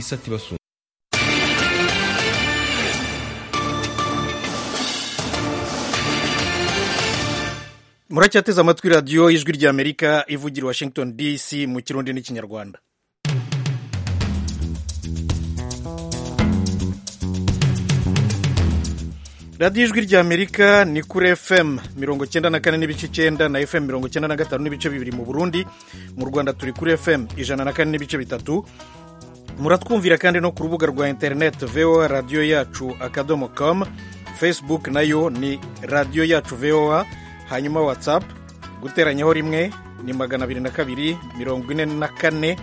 isatira su muracyateze amatwi radiyo y'ijwi ry'amerika ivugira washington dc mu kirundi n'ikinyarwanda radiyo ijwi ry'amerika ni kuri fm mirongo cyenda na kane n'ibice icyenda na fm mirongo cyenda na gatanu n'ibice bibiri mu burundi mu rwanda turi kuri fm ijana na kane n'ibice bitatu muratwumvira kandi no ku rubuga rwa interineti voa radiyo yacu akadomo com facebook nayo ni radiyo yacu voa hanyuma whatsapp guteranyaho rimwe ni magana abiri na kabiri mirongo ine na kane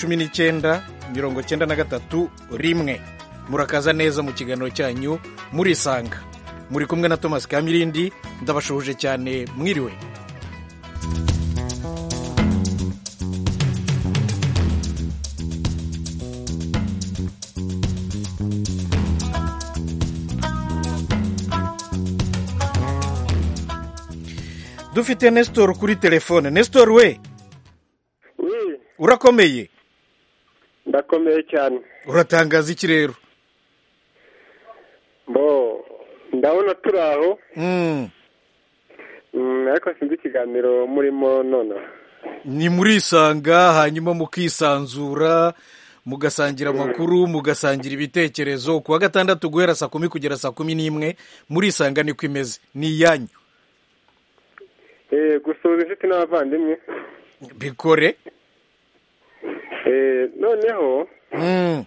cumi n'icyenda mirongo cyenda na gatatu rimwe murakaza neza mu kiganiro cyanyu murisanga muri kumwe na thomas kamirindi ndabashuhuje cyane mwiriwe dufite nestor kuri telefone nestor we Oui, urakomeye ndakomeye cyane uratangaza iki rero bo ndabona turi aho Mm, Mm, ariko sinzi ikiganiro murimo nonaha ni murisanga hanyuma mukisanzura mugasangira amakuru mugasangira ibitekerezo ku wa gatandatu guhera saa kumi kugera saa kumi n'imwe murisanga niko imeze ni iyanyu Eh, gusuhuza inshuti n'abavandimwe bikore Eh, noneho Mm,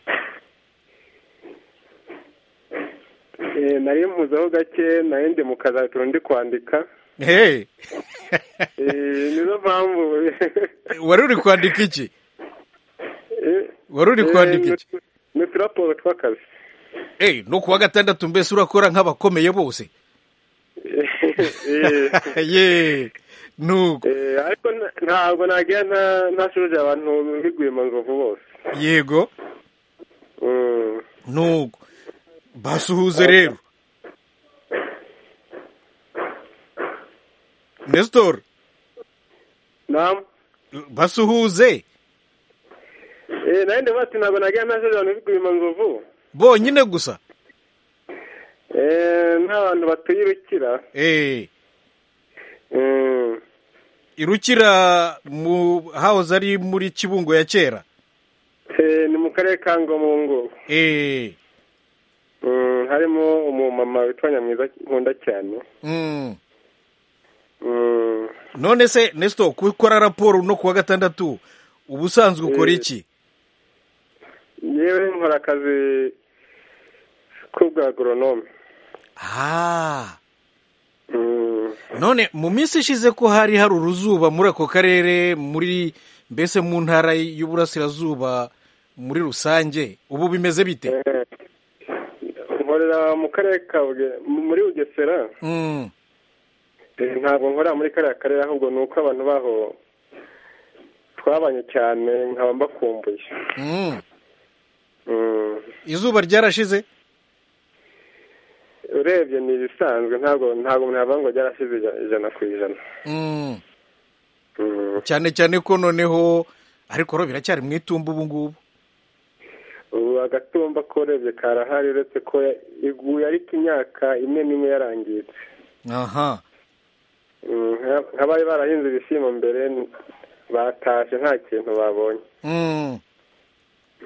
eh, nari mpuzeho gake nari ndi mu kazi ariko ndi kwandika hey. Eh, nizo mpamvu wari uri kwandika iki Eh, wari uri kwandika eh, iki ni- ni uturaporo tw'akazi Eh, no ku wa gatandatu mbese urakora nk'abakomeye bose Eh, ye nuko eh, ariko nta- ntabwo nagenda ntashuje abantu bigwima inzovu bose yego Mm. nuko basuhuze rero nestor Naam. basuhuze Eh, naye ndavuga ati ntabwo nagenda nta abantu bigwima inzovu bonyine gusa Eh, n'abantu batuye ibikira Eh, irukira mu hahoze ari muri kibungo ya kera ni mu karere ka ngoma ubu ngubu Eh, Mm, harimo umumama witwa nyamwiza nkunda cyane mm. Mm, none se nestor gukora raporo no ku wa gatandatu ubusanzwe ukora Eh. iki yewe nkora akazi k'ubwa agoronome ah Mm, none mu minsi ishize ko hari hari uruzuba muri ako karere muri mbese mu ntara y'uburasirazuba muri rusange ubu bimeze bite eh, nkorera mu karere ka Buge- muri bugesera Mm, Eh, ntabwo nkorera muri kariya karere ahubwo ni uko abantu baho twabanye cyane nkaba mbakumbuye mm. Mm. izuba ryarashize urebye ni ibisanzwe ntabwo ntabwo navuga ngo ryarashize ija- ijana ku ijana Mm. Mm. cyane cyane ko noneho ariko ro biracyari mu itumba ubu ngubu ubu agatumba ko urebye karahari uretse ko ya- iguye ariko imyaka imwe n'imwe yarangiritse aha Mm, nka- nk'abari barahinze ibishyimbo mbere n- batashe nta kintu babonye Mm.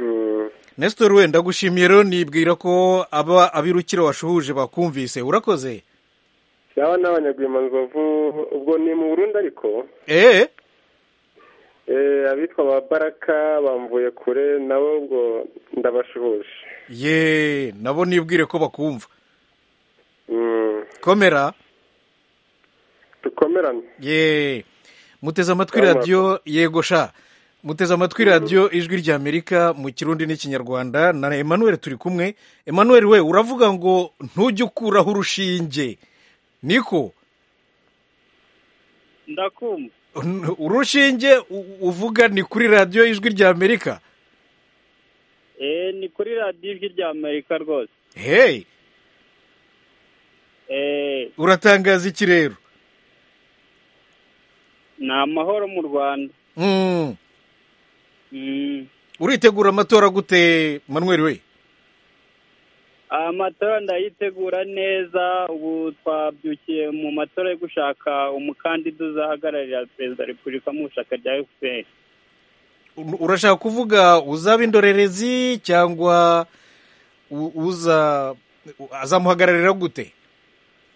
Mm. nestor we ndagushimiye rero nibwira ko aba abirukira washuhuje bakumvise urakoze yaba n'abanyagwima nzovu ubwo ni mu burundi ariko eh eh, abitwa ba baraka bamvuye kure nabo ubwo ndabashuhuje ye nabo nibwire ko bakumva Mm, komera dukomerane ye muteze amatwi Yama. radiyo yego sha muteze amatwi radiyo ijwi rya amerika mu kirundi n'ikinyarwanda na emmanuel turi kumwe emmanuel we uravuga ngo ntujye ukuraho urushinge niko ndakumva N- urushinge u- uvuga ni kuri radiyo ijwi rya amerika eh ni kuri radiyo ijwi rya amerika rwose hey eh uratangaza iki rero ni amahoro mu rwanda Mm, Mm, uritegura amatora gute manweri we amatora ndayitegura neza ubu twabyukiye mu matora yo gushaka umukandida uzahagararira perezida wa repubulika mu ishyaka rya efuperi Ur- urashaka kuvuga uzaba indorerezi cyangwa u- uza u- azamuhagararira gute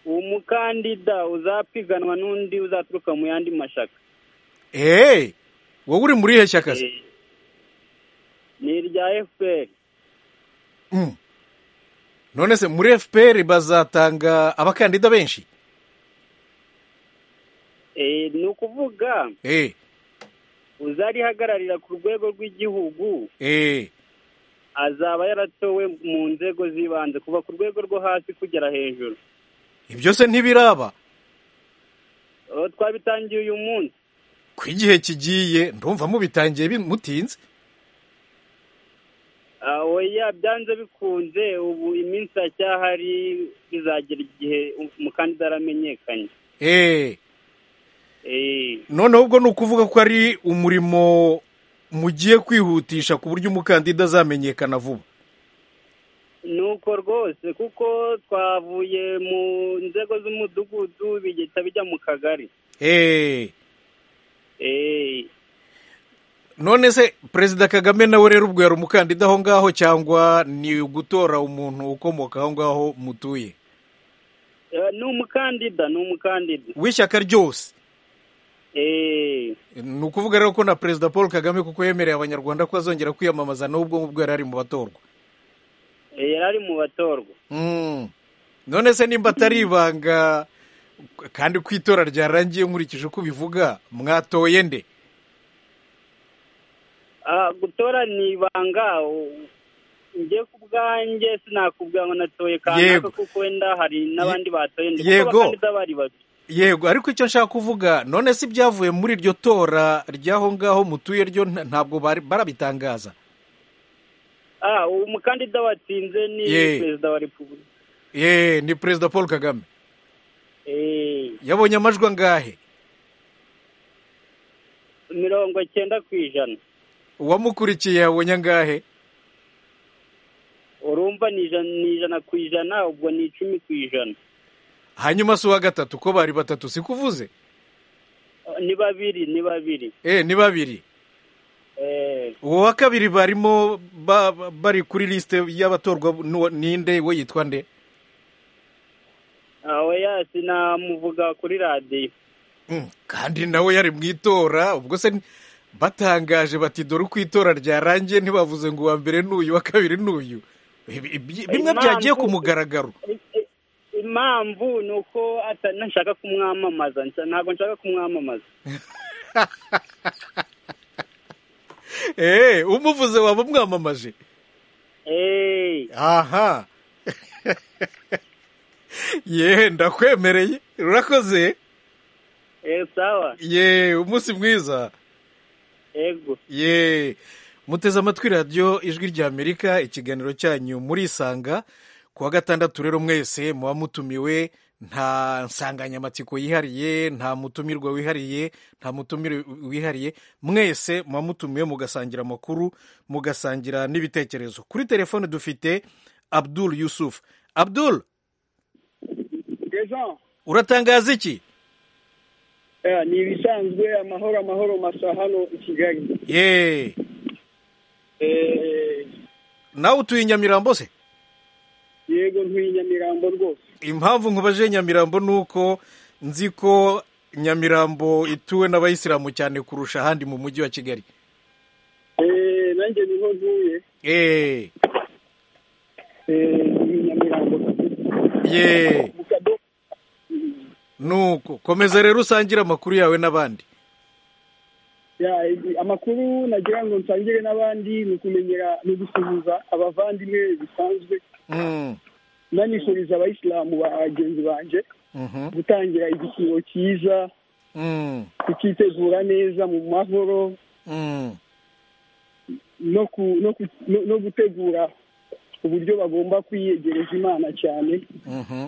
umukandida uzapiganwa n'undi uzaturuka mu yandi mashyaka hey wowe uri muri he shyaka se Eh, ni irya efuperi Mm. none se muri fpr bazatanga abakandida benshi ni ukuvuga eh uzarihagararira ku rwego rw'igihugu eh azaba yaratowe mu nzego z'ibanze kuva ku rwego rwo hasi kugera hejuru ibyo se ntibiraba Eh, twabitangiye uyu munsi ku igihe kigiye ndumva mubitangiye bi- mutinze Ah, oya byanze bikunze ubu iminsi iracyahari bizagera igihe umukandida aramenyekanye eh Eh, noneho ubwo ni ukuvuga ko ari umurimo mugiye kwihutisha ku buryo umukandida azamenyekana vuba nuko rwose kuko twavuye mu nzego z'umudugudu bigita bijya mu kagari eh Eh, none se perezida kagame nawe rero ubwo yari umukandida aho ngaho cyangwa ni ugutora umuntu ukomoka aho ngaho mutuye eh, ni umukandida ni umukandida w'ishyaka ryose Eh, ni ukuvuga rero ko na perezida paul kagame kuko yemereye abanyarwanda ko azongera kwiyamamaza n'ubwo ubwo yari ari mu batorwa eh, yari ari mu batorwa Mm. none se nimba atari ibanga kandi ko itora ryarangiye nkurikije uko ubivuga mwatoye nde Ah, gutora ni ibanga u- njye ku bwanjye sinakubwira ngo natoye Yego. kanaka kuko wenda hari n'abandi batoye ndi kuko Yego. abakandida bari babiri yego ariko icyo nshaka kuvuga none se ibyavuye muri iryo tora ry'aho ngaho mutuye ryo nta- ntabwo bari- barabitangaza Ah, uwo mukandida watsinze ni Ye. perezida wa repubulika ye ni perezida paul kagame Eh, yabonye amajwi angahe mirongo cyenda ku ijana uwamukurikiye yabonye angahe urumva ni ijana, ni ijana ku ijana ubwo ni icumi ku ijana hanyuma si uwa gatatu ko bari batatu si kuvuze Ah, ni babiri ni babiri e ni babiri Eh, uwo wa kabiri barimo ba- ba- bari kuri lisite y'abatorwa n'uwa- ninde we yitwa nde ah, oya sinamuvuga kuri radiyo Mm, kandi nawe yari mu itora ubwo se batangaje bati dore uko itora ryarangiye ntibavuze ngo uwa mbere n'uyu uwa kabiri n'uyu Ibi- ibi- bimwe Impamvu- byagiye ku mugaragaro impamvu ni uko ata- nshaka kumwamamaza nsa- ntabwo nshaka kumwamamaza eee umuvuze waba umwamamaje Eh, aha ye ndakwemereye urakoze eh, sawa ye umunsi mwiza yego ye muteze amatwi radiyo ijwi ry'amerika ikiganiro cyanyu murisanga kuwa gatandatu rero mwese muba mutumiwe nta nsanganyamatsiko yihariye nta mutumirwa wihariye nta mutumire wihariye mwese muba mutumiwe mugasangira amakuru mugasangira n'ibitekerezo kuri telefone dufite abdul yusuf abdul uratangaza iki ni ibisanzwe amahoro amahoro masa hano i kigali ye nawe utuye i nyamirambo se yego ntuye i nyamirambo rwose impamvu nkubaje nyamirambo ni uko nzi ko nyamirambo ituwe n'abayisilamu cyane kurusha ahandi mu mujyi wa kigali Eh, nanjye niho ntuye eee Eh, ntuye i nyamirambo ye mu kadomo nuko komeza rero usangire amakuru yawe n'abandi Ya, ibi- amakuru nagira ngo nsangire n'abandi ni ukumenyera ni ugusuhuza abavandimwe bisanzwe Mm, nanifuriza abayisilamu bagenzi banjye mhm, gutangira igisibo cyiza mm, kukitegura neza mu mahoro mm. no ku, no, ku, no, no gutegura uburyo bagomba kwiyegereza imana cyane mhm.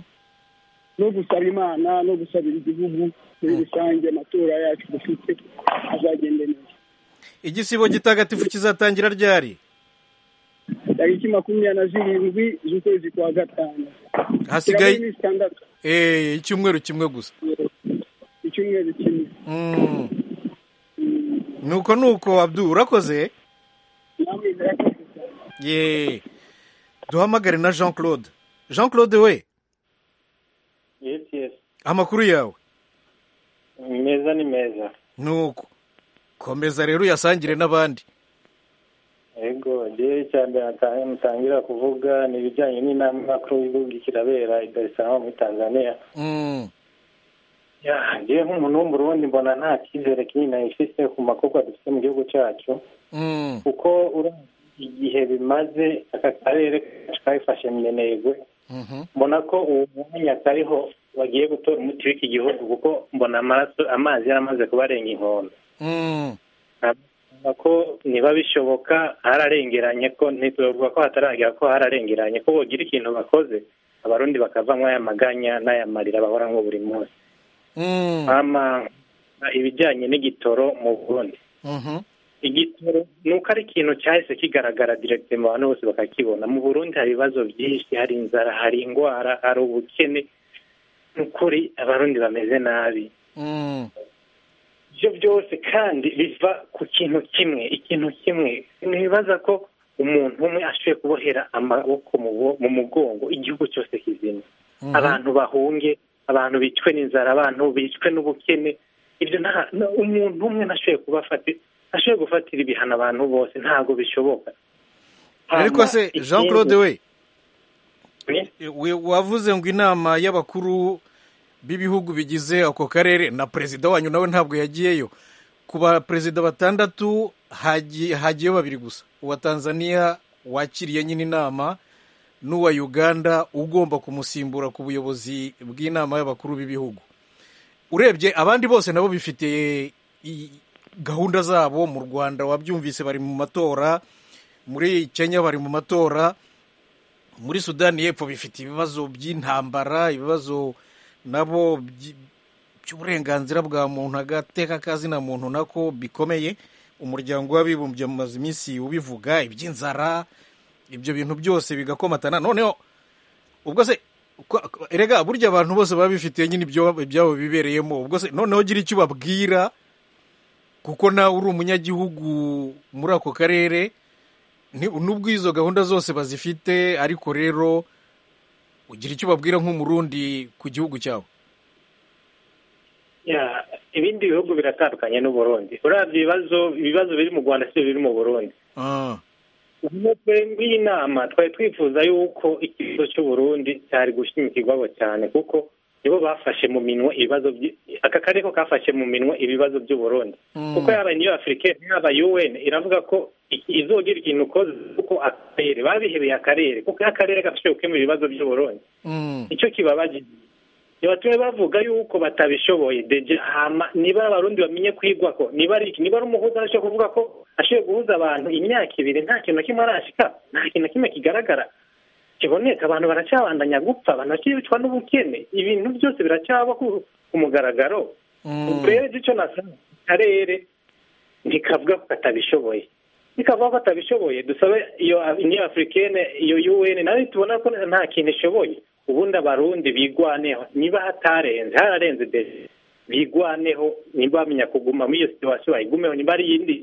no gusaba imana no gusabira igihugu muri rusange amatora yacu dufite azagende neza igisibo gitagatifu kizatangira ryari tariki makumyabiri na zirindwi z'ukwezi kwa gatanu hasigaye iminsi itandatu eh, icyumweru kimwe gusa icyumweru kimwe Mm. nuko nuko abdu urakoze namwe murakoze cyane ye duhamagare na jean claude jean claude we yesi yesi amakuru yawe meza ni meza nuko komeza rero uyasangire n'abandi yego igihe cya mbere nata- mutangira kuvuga ni ibijyanye n'inama makuru y'igihugu kirabera i darisarama muri tanzania Mm. ngewe nk'umuntu w'umurundi mbona nta cyizere kinini nayifise ku makobwa dufite mu gihugu cyacu Mm. kuko uramutse igihe bimaze aka karere kacu kayifashe minenegwe Mhm. mbona ko uwo mwanya kariho bagiye gutora umuti w'iki gihugu kuko mbona amaraso amazi yaramaze kubarenga inkombe Mm. Ntabwo ko niba bishoboka hararengeranye ko ntituvuga ko hataragera ko hararengeranye ko bogira ikintu bakoze abarundi bakavamo aya maganya n'aya marira bahoranwa buri munsi Mm. ama ibijyanye n'igitoro mu burundi Mhm. igitoro ni uko ari ikintu cyahise kigaragara direkite mu bantu bose bakakibona mu burundi hari ibibazo byinshi hari inzara hari indwara hari ubukene ni ukuri abarundi bameze nabi Mm. ibyo byose kandi biva ku kintu kimwe ikintu kimwe ntibibaza ko umuntu umwe ashoboye kubohera amaboko mu bo- mu mugongo igihugu cyose kizima Mhm. abantu bahunge abantu bicwe n'inzara abantu bicwe n'ubukene ibyo nta- na- umuntu umwe nashoboye kuba afati- ashoboye gufatira ibihano abantu bose ntabwo bishoboka ariko se Hama, jean claude ikindi- we we- wavuze ngo inama y'abakuru b'ibihugu bigize ako karere na perezida wanyu nawe ntabwo yagiyeyo ku baperezida batandatu hagi- hagiyeyo babiri gusa uwa tanzania wakiriye nyine inama n'uwa uganda ugomba kumusimbura ku buyobozi bw'inama y'abakuru b'ibihugu urebye abandi bose nabo bifite i- gahunda zabo mu rwanda wabyumvise bari mu matora muri kenya bari mu matora muri sudani y'epfo bifite ibibazo by'intambara ibibazo nabo by- by'uburenganzira bwa muntu agateka kazina muntu nako bikomeye umuryango w'abibumbye mumaze iminsi ubivuga iby'inzara ibyo bintu byose bigakomatana noneho ubwo se ko- ko- erega burya abantu bose baba bifitiye nyine ibyo ibyabo bibereyemo ubwo se noneho gira icyo ubabwira kuko nawe uri umunyagihugu muri ako karere ni- nubwo izo gahunda zose bazifite ariko rero ugira icyo ubabwira nk'umurundi ku gihugu cyawe Ya, ibindi bihugu biratandukanye n'uburundi uravye ibibazo ibibazo biri mu rwanda sibyo biri mu burundi Ah, umutwe w'inama twari twifuza y'uko ikibazo cy'uburundi cyari gushimikirwaho cyane kuko nibo bafashe mu minwe ibibazo by- aka karere ko kafashe mu minwe ibibazo by'uburundi Mm. kuko yaba niyo afurika yaba un iravuga ko iki- izogira ikintu ukoze kuko akarere babihebeye akarere kuko akarere gafashe gukemura ibibazo by'uburundi mm, icyo kibabajije ntibatumye bavuga yuko batabishoboye deje hama niba ari abarundi bamenye kwigwa ko niba ari iki niba ari umuhuza arashoboye kuvuga ko ashoboye guhuza abantu imyaka ibiri nta kintu na kimwe arashika nta kintu na kimwe kigaragara kiboneka abantu baracyabandanya gupfa abantu bakibicwa n'ubukene ibintu byose biracyaba ku ku mugaragaro mm, rero icyo nasaba akarere ntikavuga ko katabishoboye nikavuga ko katabishoboye dusabe iyo uniyo afurikene iyo un nayo tubona ko nta kintu ishoboye ubundi abarundi bigwaneho niba hatarenze hararenze mbere bigwaneho niba bamenya kuguma muri iyo situwasiyo bayigumeho niba ari iyindi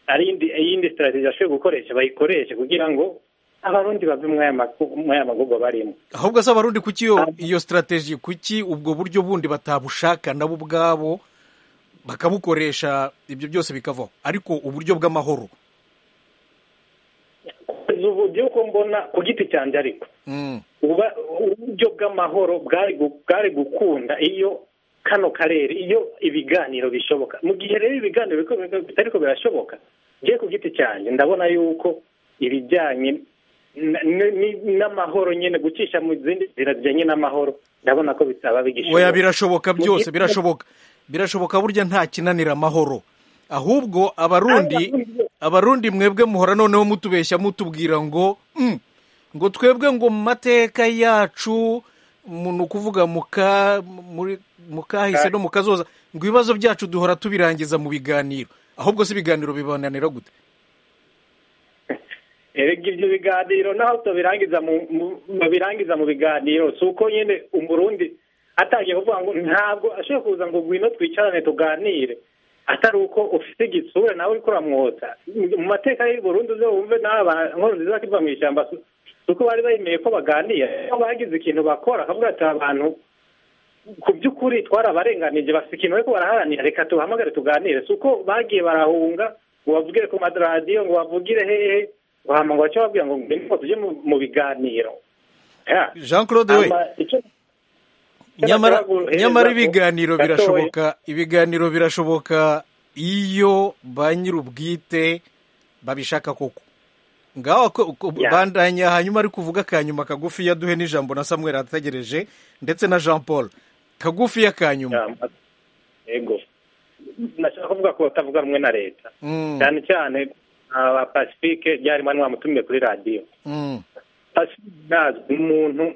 ari iyindi iyindi sitarateji bashoboye gukoresha bayikoreshe kugira ngo abarundi bave muri aya maku- muri aya magurwa barimo ahubwo se abarundi kuki iyo, iyo sitarateji kuki ubwo buryo bundi batabushaka nabo ubwabo bakabukoresha ibyo byose bikavaho ariko uburyo bw'amahoro kugeza ubu by'uko mbona ku giti cyanjye ariko mm, uba uburyo bw'amahoro bwari gu- bwari gukunda iyo kano karere iyo ibiganiro bishoboka mu gihe rero ibiganiro biko- biko- bitariko birashoboka ngiye ku giti cyanjye ndabona yuko ibijyanye n- n- n- n'amahoro nyine gucisha mu zindi nzira zijyanye n'amahoro ndabona ko bitaba oya bigishoboka birashoboka byose birashoboka birashoboka burya nta kinanira amahoro ahubwo abarundi abarundi mwebwe muhora noneho mutubeshya mutubwira ngo "Mm, ngo twebwe ngo mu mateka yacu mu- ni ukuvuga mu ka- muri- mu kahise no mu kazoza ngo ibibazo byacu duhora tubirangiza mu biganiro ahubwo si ibiganiro bibananira gute erega ibyo biganiro naho tubirangiza babirangiza mu biganiro si uko nyine umurundi atangiye kuvuga ngo ntabwo ashobora kuza ngo ngwino twicarane tuganire atari uko ufite igitsura nawe uri kuramwotsa mu mateka y'uburundi uze wumve n'aba nkuru nziza akiva mu ishyamba si uko bari bemeye ko baganira aho bagize ikintu bakora akavuga ati abantu ku by'ukuri twarabarenganije bafite ikintu ariko baraharanira reka tubahamagare tuganire si uko bagiye barahunga ngo bavugire ku madaradiyo ngo bavugire hehe ngo hamagara icyo babwira ngo niko tujye mu biganiro jean claude we nyamara nyamara ibiganiro birashoboka ibiganiro birashoboka iyo ba nyir'ubwite babishaka koko ngaho bandanya hanyuma ari kuvuga ka nyuma kagufi yaduhe n'ijambo na samuel ategereje ndetse na jean paul kagufi ya ka nyuma yego nashaka kuvuga ko batavuga rumwe na leta cyane cyane aba pacifique ryari mani wamutumiye kuri radiyo pacifique ni umuntu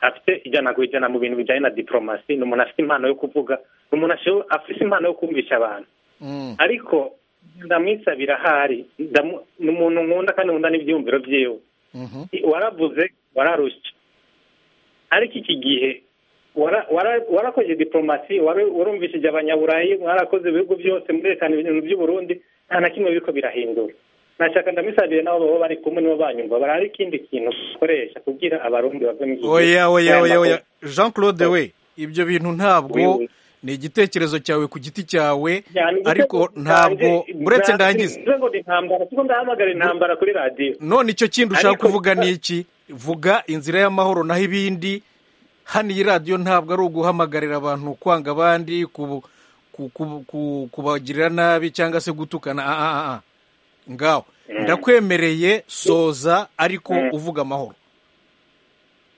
afite ijana ku ijana mu bintu bijyanye na diporomasi ni umuntu afite impano yo kuvuga ni umuntu afite impano yo kumvisha abantu ariko ndamwisabira ahari ni umuntu nkunda kandi nkunda n'ibyiyumviro byiwe waravuze wararushya ariko iki gihe warakoze diporomasi warumvishije abanyaburayi warakoze ibihugu byose murerekana ibintu by'uburundi nta na kimwe biriko birahindura nashaka ndamisabire nabo baba bari kumwe nibo banyumva barari ikindi kintu ukoresha kugira abarundi bave mu oya oya oya oya jean claude we ibyo bintu ntabwo ni igitekerezo cyawe ku giti cyawe ariko ntabwo uretse ndangize ndahamagara intambara kuri radiyo none icyo kindi ushaka kuvuga ni iki vuga inzira y'amahoro naho ibindi hano iyi radiyo ntabwo ari uguhamagarira abantu kwanga abandi kubagirira nabi cyangwa se gutukana aha ngaho ndakwemereye soza ariko uvuga amahoro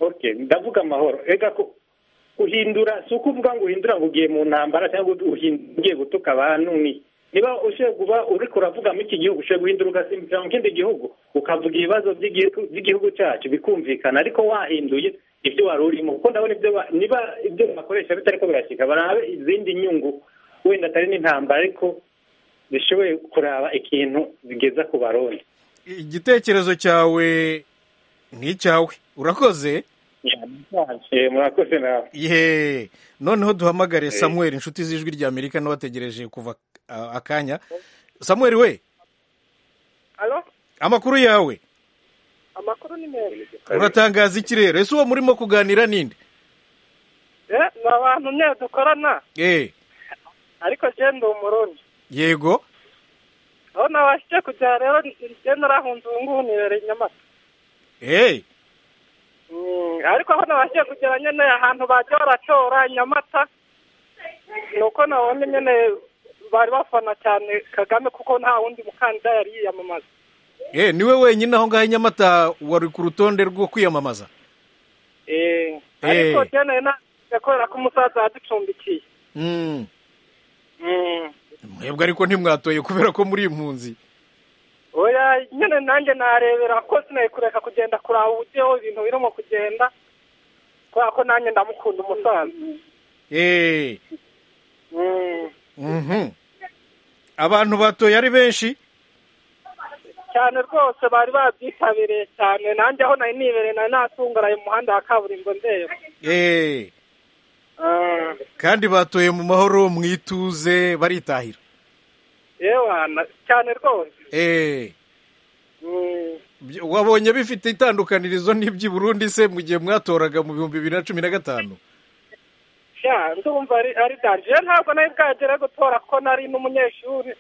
oke ndavuga amahoro reka ko uhindura si uko uvuga ngo uhindura ngo ugiye mu ntambara cyangwa ugiye gutuka abantu niba ushobora kuba uri kuravugamo iki gihugu ushobora guhindura ugasimbuka mu kindi gihugu ukavuga ibibazo by'igihugu cyacu bikumvikana ariko wahinduye ibyo wari urimo kuko ndabona ibyo niba ibyo bakoresha bitari ko birashyika barabe izindi nyungu wenda atari n'intambara ariko zishoboye kuraba ikintu bigeza ku barundi igitekerezo cyawe ni icyawe urakoze murakoze nawe yeee noneho duhamagare samuel inshuti z'ijwi rya amerika n'abategereje kuva akanya samuel we amakuru yawe amakuru ni meza uratangaza iki rero ese uwo murimo kuganira ninde ni abantu nyine dukorana ariko genda umurundi yego aho nabashije kujya rero ngenda urahunze ubu ngubu nibereye inyamata eee ariko aho nabashije kugera nyine ahantu bajya baratora inyamata ni uko nabonye nyine bari bafana cyane kagame kuko nta wundi mukandida yari yiyamamaza eee niwe wenyine aho ngaho inyamata wari ku rutonde rwo kwiyamamaza eee ariko genda nabashije kubera ko umusaza yadupfundikiye mwebwe ariko ntimwatoye kubera ko muri impunzi oya nyine nanjye narebera ko sinaye kureka kugenda kuraba uburyo ibintu birimo kugenda kubera ko nanjye ndamukunda umusaza eee abantu batoye ari benshi cyane rwose bari babyitabiriye cyane nanjye aho nari nibereye nari natungaraye mu muhanda wa kaburimbo ndeba eee kandi batoye mu mahoro mu ituze baritahira cyane rwose wabonye bifite itandukanirizo n'iby'i Burundi se mu gihe mwatoraga mu bihumbi bibiri na cumi na gatanu ndumva ari danjire ntabwo nari bwagere gutora ko nari n'umunyeshuri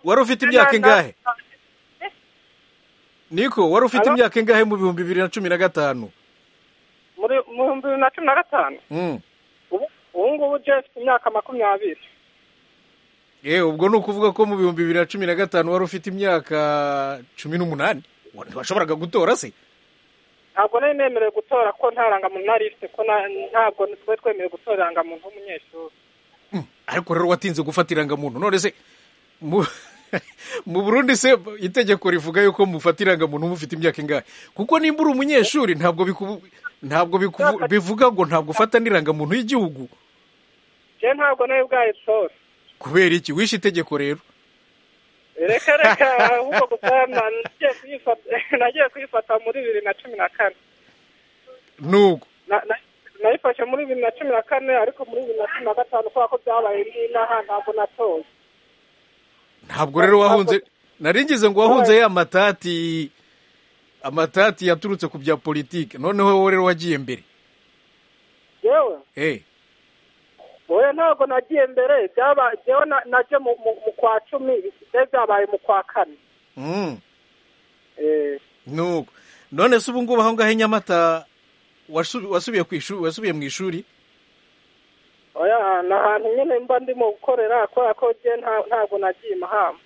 wari ufite imyaka ingahe niko wari ufite imyaka ingahe mu bihumbi bibiri na cumi na gatanu muri mu bihumbi bibiri na cumi na gatanu ubu ngubu ufite imyaka makumyabiri yewe ubwo ni ukuvuga ko mu bihumbi bibiri na cumi na gatanu wari ufite imyaka cumi n'umunani ntiwashoboraga gutora se ntabwo nari nemerewe gutora ko nta rangamuntu nari ifite ko ntabwo twari twemerewe gutora irangamuntu w'umunyeshuri ariko rero watinze gufata irangamuntu none se mu burundi se itegeko rivuga yuko mufata irangamuntu mufite imyaka ingahe kuko nimba uri umunyeshuri ntabwo ntabwo bivuga ngo ntabwo ufata n'irangamuntu y'igihugu ntabwo nawe ubwaye tora kubera iki wishe itegeko rero reka reka ahubwo gusa nagiye kuyifata nagiye kuyifata muri bibiri na cumi na kane n'ubwo Na- na- nayifashe muri bibiri na cumi na kane ariko muri bibiri na cumi na gatanu kubera ko byabaye n'inaha ntabwo natoye ntabwo rero wahunze naringize ngo wahunze ya matati amatati yaturutse ku bya politiki noneho wowe rero wagiye mbere yewe eh oya ntabwo nagiye mbere byaba- jewe na- naje mu mu- mu kwa cumi bisigaye byabaye mu kwa kane mm. Eh, nuko none se ubu ngubu aho ngaho i nyamata wasu- wasubiye ku ishuri wasubiye mu ishuri oya ni ahantu nyine mba ndimo gukorera kubera ko je nta- ntabwo nagiye mahamba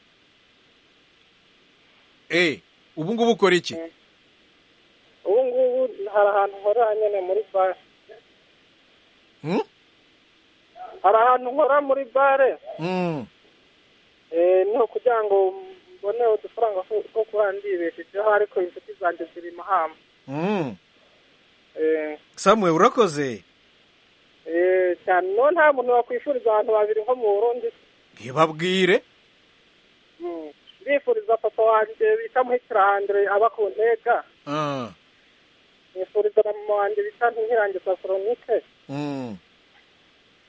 eh ubu ngubu ukora iki ubu ngubu hari ahantu nkorera nyine muri bare Mm? hari ahantu nkora muri bare Mm. eh, ni ukugira ngo mbone udufaranga two- two kuba ndibeshejeho ariko inshuti zanjye ziri mahamba Mm. Eh, samuel urakoze eh, cyane no nta muntu wakwifuriza abantu babiri nko mu burundi ntibabwire Mm. ndifuriza papa wanjye bita muhikirange aba ku ntega ah. nifuriza na mama wanjye bita ntihirange saforonike mm.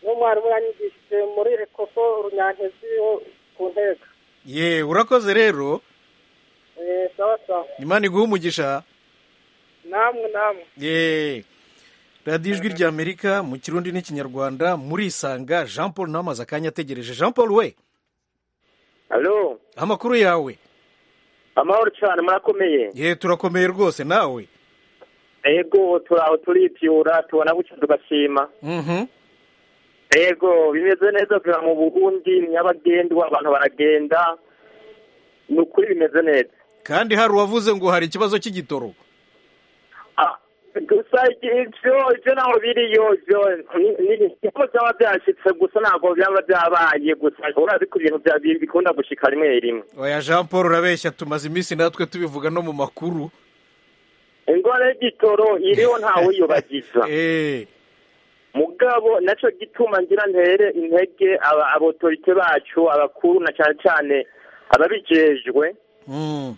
n'umwarimu yanyigishije muri ekofo runyantezi wo ku ntega ye urakoze rero Eh, sawa sawa imana iguha umugisha namwe namwe ye radiyo ijwi rya amerika mu kirundi n'ikinyarwanda murisanga jean paul nawe amaze akanya ategereje jean paul we alo amakuru yawe amahoro cyane murakomeye ye turakomeye rwose nawe yego turaho turibyura tubona bucya tugashima mhm yego bimeze neza tuba mu buhundi nyabagendwa abantu baragenda ni ukuri bimeze neza kandi hari uwavuze ngo hari ikibazo cy'igitoro Ah, gusa ibyo ibyo ntaho biri yojo niko byaba byashyitse gusa ntabwo byaba byabaye gusa urazi ko ibintu bya- bikunda gushika rimwe rimwe oya jean paul urabeshya tumaze iminsi natwe tubivuga no mu makuru indwara y'igitoro iriho ntawe uyibagiza eh mugabo nacyo gituma ngira ntere intege aba abotorite bacu abakuru na cyane cyane ababijejwe mm.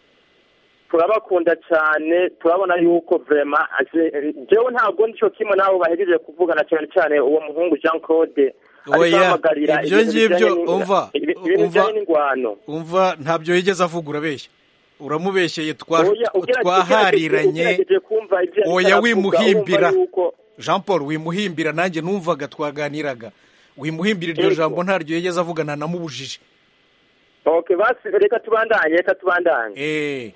turabakunda cyane turabona yuko vrema aje- jewe ntabwo nicyo kimwe nabo bahejeje kuvugana cyane cyane uwo muhungu jean claude ariko Oya, ahamagarira ibyo ibintu ngibyo, bijyanye n'ing- umva, ibi- ibintu umva. bijyanye n'ingwano umva ntabyo yigeze avuga urabeshya uramubeshyeye twa- Oya, ugerageje- twahariranye ugerageje kumva ibyo yariko oya aravuga, wimuhimbira. urumva yuko- jean paul wimuhimbira nanjye numvaga twaganiraga wimuhimbira iryo Yego. jambo ntaryo yigeze avugana namubujije okay basi reka tubandanye reka tubandanye eh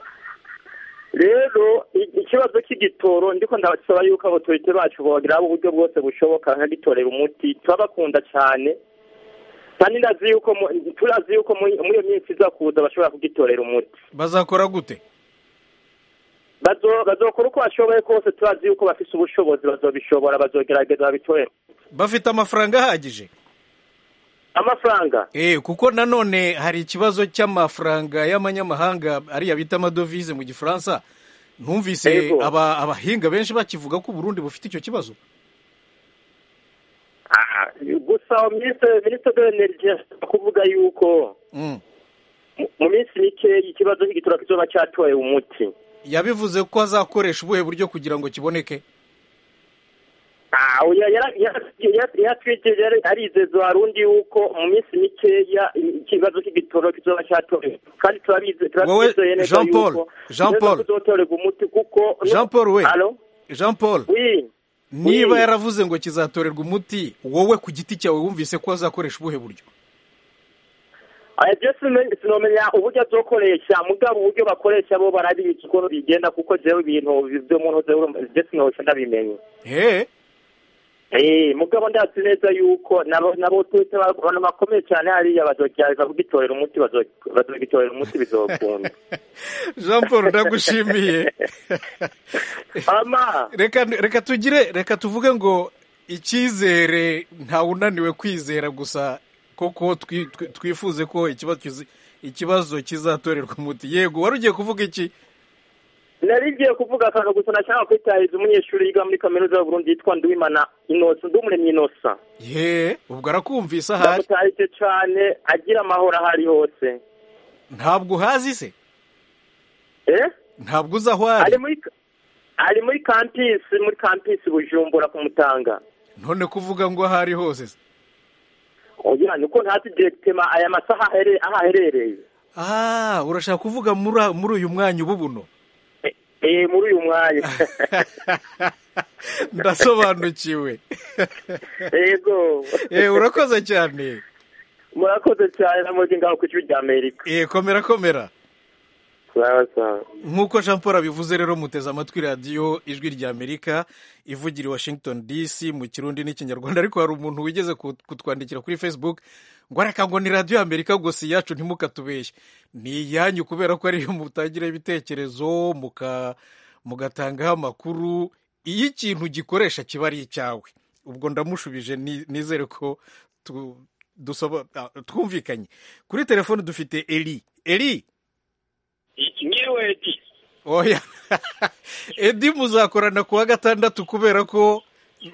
rero i- ikibazo cy'igitoro ndiko ndasaba yuko abatorite bacu bogeraho uburyo bwose bushoboka nkagitorera umuti turabakunda cyane kandi ndazi yuko mu- turazi yuko muri muri iyo minsi iza kuza bashobora kugitorera umuti bazakora gute Bazo- bazokora uko bashoboye kose turazi yuko bafise ubushobozi bazobishobora bazogerageza babitorere bafite amafaranga ahagije amafaranga eh kuko nanone hari ikibazo cy'amafaranga y'amanyamahanga ariya bita amadovize mu gifaransa numvise Yego. aba abahinga benshi bakivuga ko uburundi bufite icyo kibazo Ah, gusa minisitiri minisitiri w'energi ashobora kuvuga yuko mm. mu- mu minsi mikeyi ikibazo cy'igitoro kizoba cyatorewe umuti yabivuze ko azakoresha ubuhe buryo kugira ngo kiboneke oya yaratwikirije arizeza abarundi yuko mu minsi mikeya ikibazo cy'igitoro kizoba cyatorewe kandi turabizi Wowe, turabizeye neza Jean Paul, yuko Jean neza Paul. kuzotorerwa umuti kuko Jean Paul, we. Alo? jean paul oui niba Oui. yaravuze ngo kizatorerwa umuti wowe ku giti cyawe wumvise ko azakoresha ubuhe buryo Aya, byo simen- sinomenya uburyo azokoresha mugabo uburyo bakoresha bo barabizi ukuntu bigenda kuko jewe ibintu byo muntu jewe urumva, byo sinohoca ndabimenye eh Eh, mugabo ndazi neza yuko nabo nabo twese abantu bakomeye cyane hariya bazogerageza kugitorera umuti bazo- bazogitorera umuti bizokunda jean paul ndagushimiye ama reka reka tugire reka tuvuge ngo icyizere ntawunaniwe kwizera gusa koko twi- twi- twifuze ko ikibazo kizi- ikibazo kizatorerwa umuti yego wari ugiye kuvuga iki nari ngiye kuvuga akantu gusa nashaka kwitahiriza umunyeshuri yiga muri kaminuza y'uburundi yitwa nduwimana inosa ndumuremyi inosa ye ubwo arakumvise ahari ndamutahije cyane agira amahoro aho ari hose ntabwo uhazi se eh ntabwo uzi aho ari ari muri ari muri kampisi muri kampisi bujumbura kumutanga none kuvuga ngo aho ari hose se ugira ngo uko ntazi direkitema aya masaha ahere- aho aherereye ah urashaka kuvuga muri a- muri uyu mwanya ubu buno Eh, eh muri uyu mwanya ndasobanukiwe yego Eh, urakoze cyane murakoze cyane namuje ngaho ku kibi cy'Amerika Eh, komera komera sawa sawa nk'uko jean paul abivuze rero muteze amatwi radiyo ijwi ry'amerika ivugira i washington dc mu kirundi n'ikinyarwanda ariko hari umuntu wigeze ku- kutwandikira kuri facebook ngo areka ngo ni radiyo y'amerika gusa iyacu ntimukatubeshye ni iyanyu kubera ko ariyo mutangiraho ibitekerezo muka- mugatangaho amakuru iyo ikintu gikoresha kiba ari icyawe ubwo ndamushubije ni- nizere ko tu- dusaba- ah, twumvikanye kuri telefone dufite eri eri nyiriwe oya edi muzakorana kuwa gatandatu kubera ko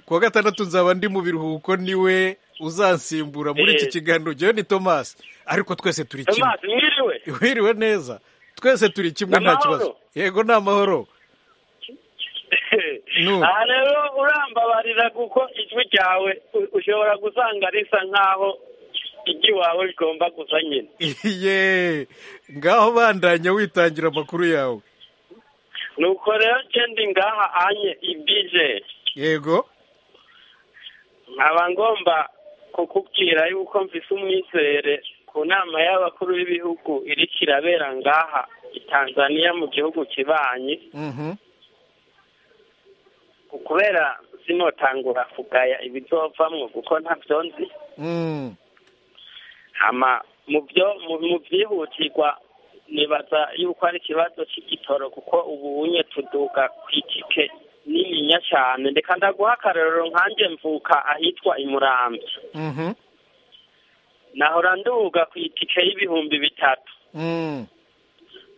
kuwa gatandatu nzaba ndi mu biruhuko niwe uzansimbura muri iki Eh. kiganiro njyewe ni tomasi ariko twese turi kimwe tomasi nyiriwe wiriwe neza twese turi kimwe Ni nta amahoro? kibazo yego ni amahoro Nu. aha rero urambabarira kuko ijwi ryawe u- ushobora gusanga risa nk'aho iry'iwawe rigomba gusa nyine ye ngaho bandanya witangira amakuru yawe nuko rero cendi ngaha anye ibije yego nkaba ngomba kukubwira yuko mvise umwizere ku nama y'abakuru b'ibihugu iriko irabera ngaha i tanzaniya mu gihugu kibanyi Mhm. kubera sinotangura kugaya ibizovamwo kuko ntavyo nzi Mm. hama mu byo mu- mu byihutirwa nibaza yuko ari ikibazo cy'igitoro kuko ubu unye tuduga ku itike nininya cyane reka ndaguha akarorero nkanjye mvuka ahitwa i murambi Mhm. nahora nduga ku itike y'ibihumbi bitatu Mm.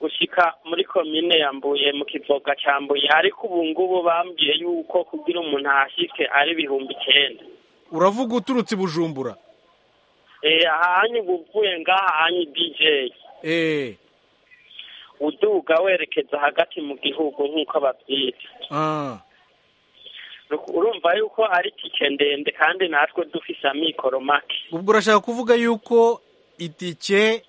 gushyika muri komine ya mbuye mu kivoga cya mbuye ariko ubu ngubu bambwiye yuko kugira umuntu ahashyike ari ibihumbi icyenda uravuga uturutse i bujumbura eee ahanyu uvuye ngaha hanyu bijeyi Eh. uduga werekeza hagati mu gihugu nk'uko babyita Ah. Uru- urumva yuko ari tike ndende kandi natwe dufise amikoro make ubwo urashaka kuvuga yuko itike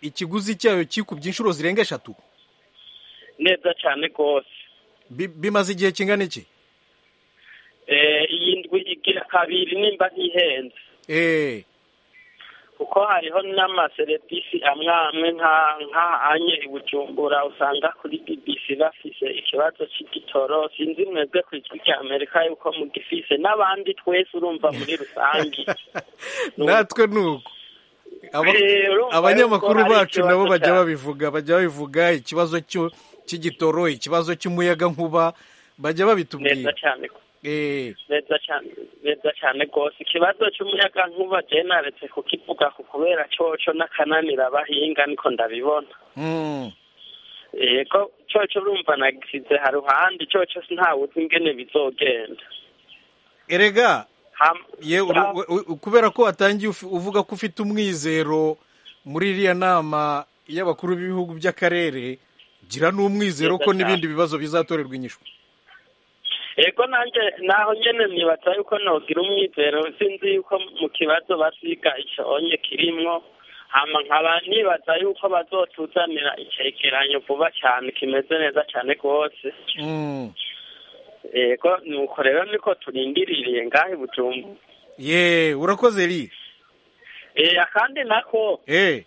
ikiguzi cyayo kikubye inshuro zirenga eshatu neza cyane rwose Bi- bimaze igihe kingana iki Eh, iyi ndwi igira kabiri nimba ntihenze Eh, kuko hariho n'amaserivisi amwe amwe nka nka anye i bujumbura usanga kuri bbc bafise ikibazo cy'igitoro sinzi mwebwe ku ijwi rya amerika yuko mugifise n'abandi twese urumva muri rusange natwe ni uko Aba- Eh, urumva abanyamakuru yuko ari bacu nabo ikibazo bajya cyane. babivuga bajya babivuga ikibazo cyo- cy'igitoro ikibazo cy'umuyaga nkuba bajya neza babitubwira cyane Eh, neza cyane neza cyane rwose ikibazo cy'umuyaga nkuba je naretse kukivuga ku kubera coco n'akananira abahinga niko ndabibona mm, yego coco urumva nagisize haruhande coco ntawuzi ingene bizogenda erega Ham- ye uru- Ah, we- we- kubera ko watangiye ufi- uvuga ko ufite umwizero muri iriya nama y'abakuru b'ibihugu by'akarere gira n'umwizero Neza ko cyane. n'ibindi bibazo bizatorerwa inyishyu yego nanjye naho nyene nibaza yuko nogira umwizero sinzi yuko mu kibazo basiga iconye kirimwo hama nkaba nibaza yuko bazotuzanira icegeranyo vuba cyane kimeze neza cyane rwose Mm. yego nuko rero niko turindiriye ngaho i bujumbu ye urakoze ri eh kandi nako Eh,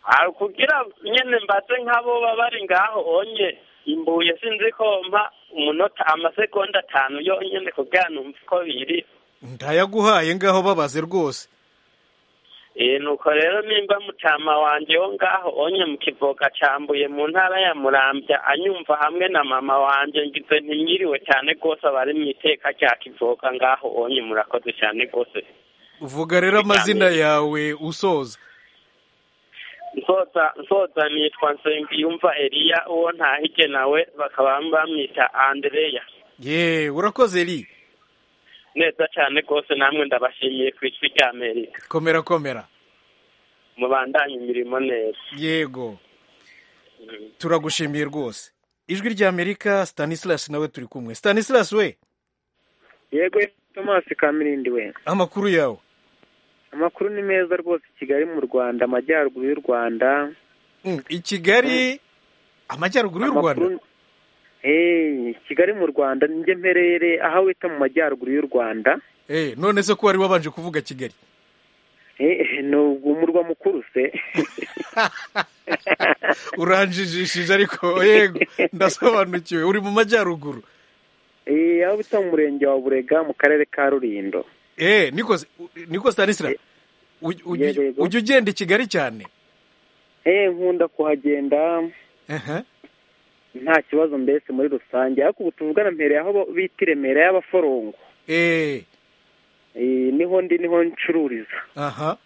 hari kugira nyene mbaze nk'abo baba bari ngaho onye imbuye sinzi ko mpa umunota amasegonda atanu yonyene kugira numve uko biri ndayaguhaye ngaho babaze rwose eh nuko rero nimba mutama wanje wo ngaho onye mu kivoga cambuye mu ntara ya murambya anyumva hamwe na mama wanje ngize ntimyiriwe cyane rwose abari mu iteka rya kivoga ngaho onye murakoze cyane rwose uvuga rero amazina yawe usoza nsoza nsoza nitwa nsengiyumva eliya uwo ntahige nawe bakaba bamwita andereya ye urakoze ri neza cyane rwose namwe ndabashimiye ku ijwi rya amerika komera komera mubandanye imirimo neza yego turagushimiye rwose ijwi rya amerika stanislas nawe turi kumwe stanislas we yego tomasi kamirindi we amakuru yawe amakuru ni meza rwose kigali mu rwanda amajyaruguru y'u rwanda Mm, i kigali amajyaruguru y'u rwanda Amakuru- Eh, kigali mu rwanda njye mperere aho wita mu majyaruguru y'u rwanda Eh, none se ko wari wabanje kuvuga kigali Eh, ni umurwa mukuru se uranjijishije ariko yego ndasobanukiwe uri mu majyaruguru Eh, aho bita mu murenge wa burega mu karere ka rulindo Eh, niko se- u- niko stanislas uj- Yego, uj- yego. ujya ugenda i kigali cyane Eh, nkunda kuhagenda Aha. nta kibazo mbese muri rusange ariko ubu tuvugana mpereye aho bo- bita i remera y'abaforongo Eh, Eh, niho ndi niho ncururiza aha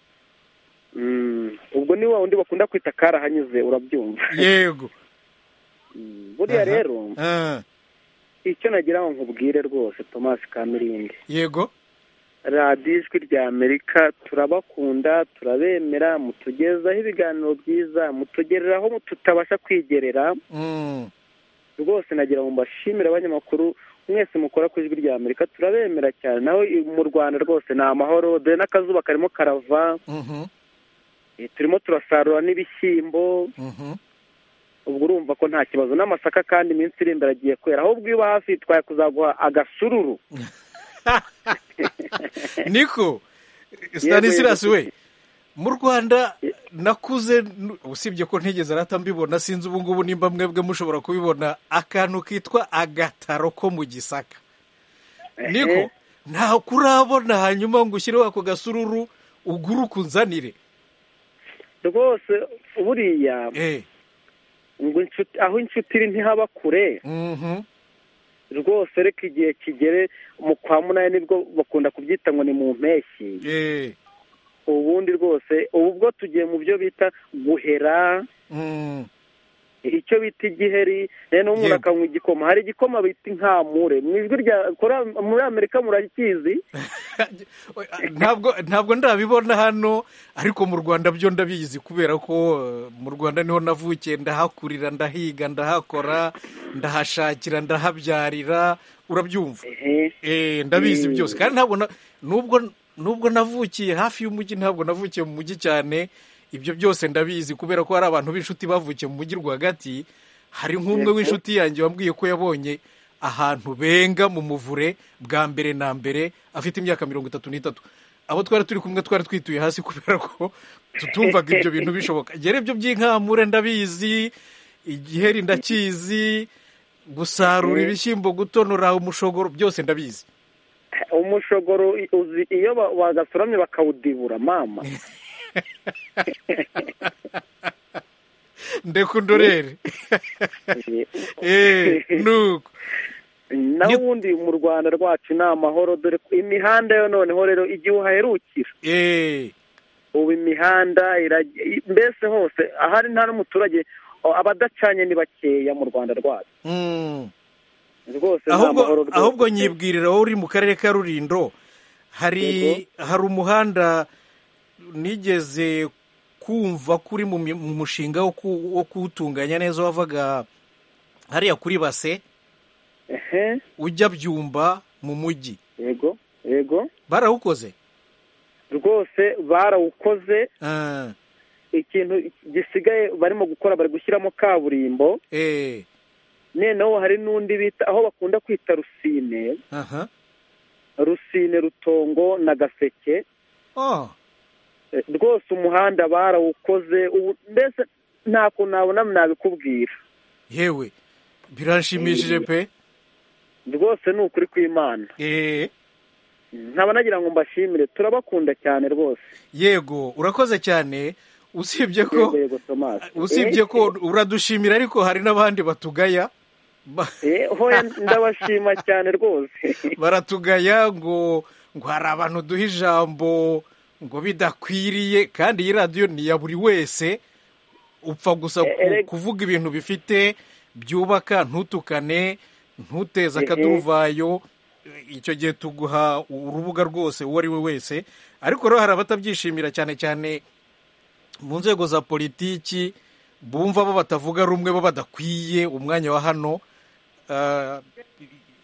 Mm, ubwo ni wa wundi bakunda kwita karahanyuze urabyumva yego Mm, buriya Aha. rero Ah, icyo nagira ngo nkubwire rwose tomasi kamirindi yego radiyo ijwi rya amerika turabakunda turabemera mutugezaho ibiganiro byiza mutugereraho tutabasha kwigerera Mm, rwose nagira ngo mbashimire abanyamakuru mwese mukora ku ijwi rya amerika turabemera cyane naho i- mu rwanda rwose ni amahoro dore n'akazuba karimo karava mhm, eh, turimo turasarura n'ibishyimbo mhm. ubwo urumva ko nta kibazo n'amasaka kandi iminsi iri imbere agiye kwera ahubwo iyo uba hafi twaye kuzaguha agasururu niko stanislas yego. we mu rwanda nakuze nu- usibye ko ntigeze arata mbibona sinzi ubu ngubu nimba mwebwe mushobora kubibona akantu kitwa agataro ko mu gisaka niko Ehe. ntaho kurabona hanyuma ngo ushyireho ako gasururu ugure ukunzanire rwose buriya Eh, ngo inshuti aho inshuti iri ntihaba kure mhm. rwose reka igihe kigere mu kwa munani nibwo bakunda kubyita ngo ni mu mpeshyi Eh, ubundi rwose ubu bwo tugiye mu byo bita guhera mm. icyo bita igiheri rero n'umuntu Yego. akanywa igikoma hari igikoma bita inkamure mu ijwi rya kora- muri amerika murakizi ntabwo ntabwo ndabibona hano ariko mu rwanda byo ndabizi kubera ko eh, mu rwanda niho navukiye ndahakurira ndahiga ndahakora ndahashakira ndahabyarira urabyumva Ehe. eh ndabizi Mm. byose kandi ntabwo na- nubwo nubwo navukiye hafi y'umujyi ntabwo navukiye mu mujyi cyane ibyo byose ndabizi kubera ko hari abantu b'inshuti bavukiye mu mujyi rwagati hari nk'umwe Yego. w'inshuti yanjye wambwiye ko yabonye ahantu benga mu muvure bwa mbere na mbere afite imyaka mirongo itatu n'itatu abo twari turi kumwe twari twituye hasi kubera ko tutumvaga ibyo bintu bishoboka rero ibyo by'inkamure ndabizi igiheri ndakizi gusarura ibishyimbo gutonora umushogoro byose ndabizi umushogoro i- uzi iyo ba- bagasoramye bakawudibura mama ndeka undorere Eh, nuko naho ubundi mu rwanda rwacu ni amahoro dore ko imihanda yo noneho rero igihe uhaherukira Eh, ubu imihanda iraj- i- mbese hose ahari nta n'umuturage o, abadacanye ni bakeya mu rwanda rwacu mm. rwose ni amahoro ahubwo rwose. ahubwo nyibwirira wowe uri mu karere ka rulindo hari hari umuhanda nigeze kumva ko uri mu mi- mu mushinga wo ku- wo kuwutunganya neza wavaga hariya kuri base Ehe, ujya byumba mu mujyi yego yego barawukoze rwose barawukoze Ah, ikintu gisigaye barimo gukora bari gushyiramo kaburimbo eh, noneho hari n'undi bita aho bakunda kwita rusine aha rusine rutongo na gaseke oh Eh, rwose umuhanda barawukoze ubu mbese nta kuntu nabona nabikubwira yewe biranshimishije pe rwose ni ukuri kw'imana Eh, nkaba nagira ngo mbashimire turabakunda cyane rwose yego urakoze cyane usibye ko yego yego tomasi usibye ko uradushimira ariko hari n'abandi batugaya Ba- hoya ndabashima cyane rwose baratugaya ngo ngo hari abantu duha ijambo ngo bidakwiriye kandi iyi radiyo ni iya buri wese upfa gusa ku- Eh, eh, kuvuga ibintu bifite byubaka ntutukane ntuteze Mhm. akaduvayo icyo gihe tuguha urubuga rwose uwo ari we wese ariko rero hari abatabyishimira cyane cyane mu nzego za politiki bumva bo batavuga rumwe bo badakwiye umwanya wa hano Ah,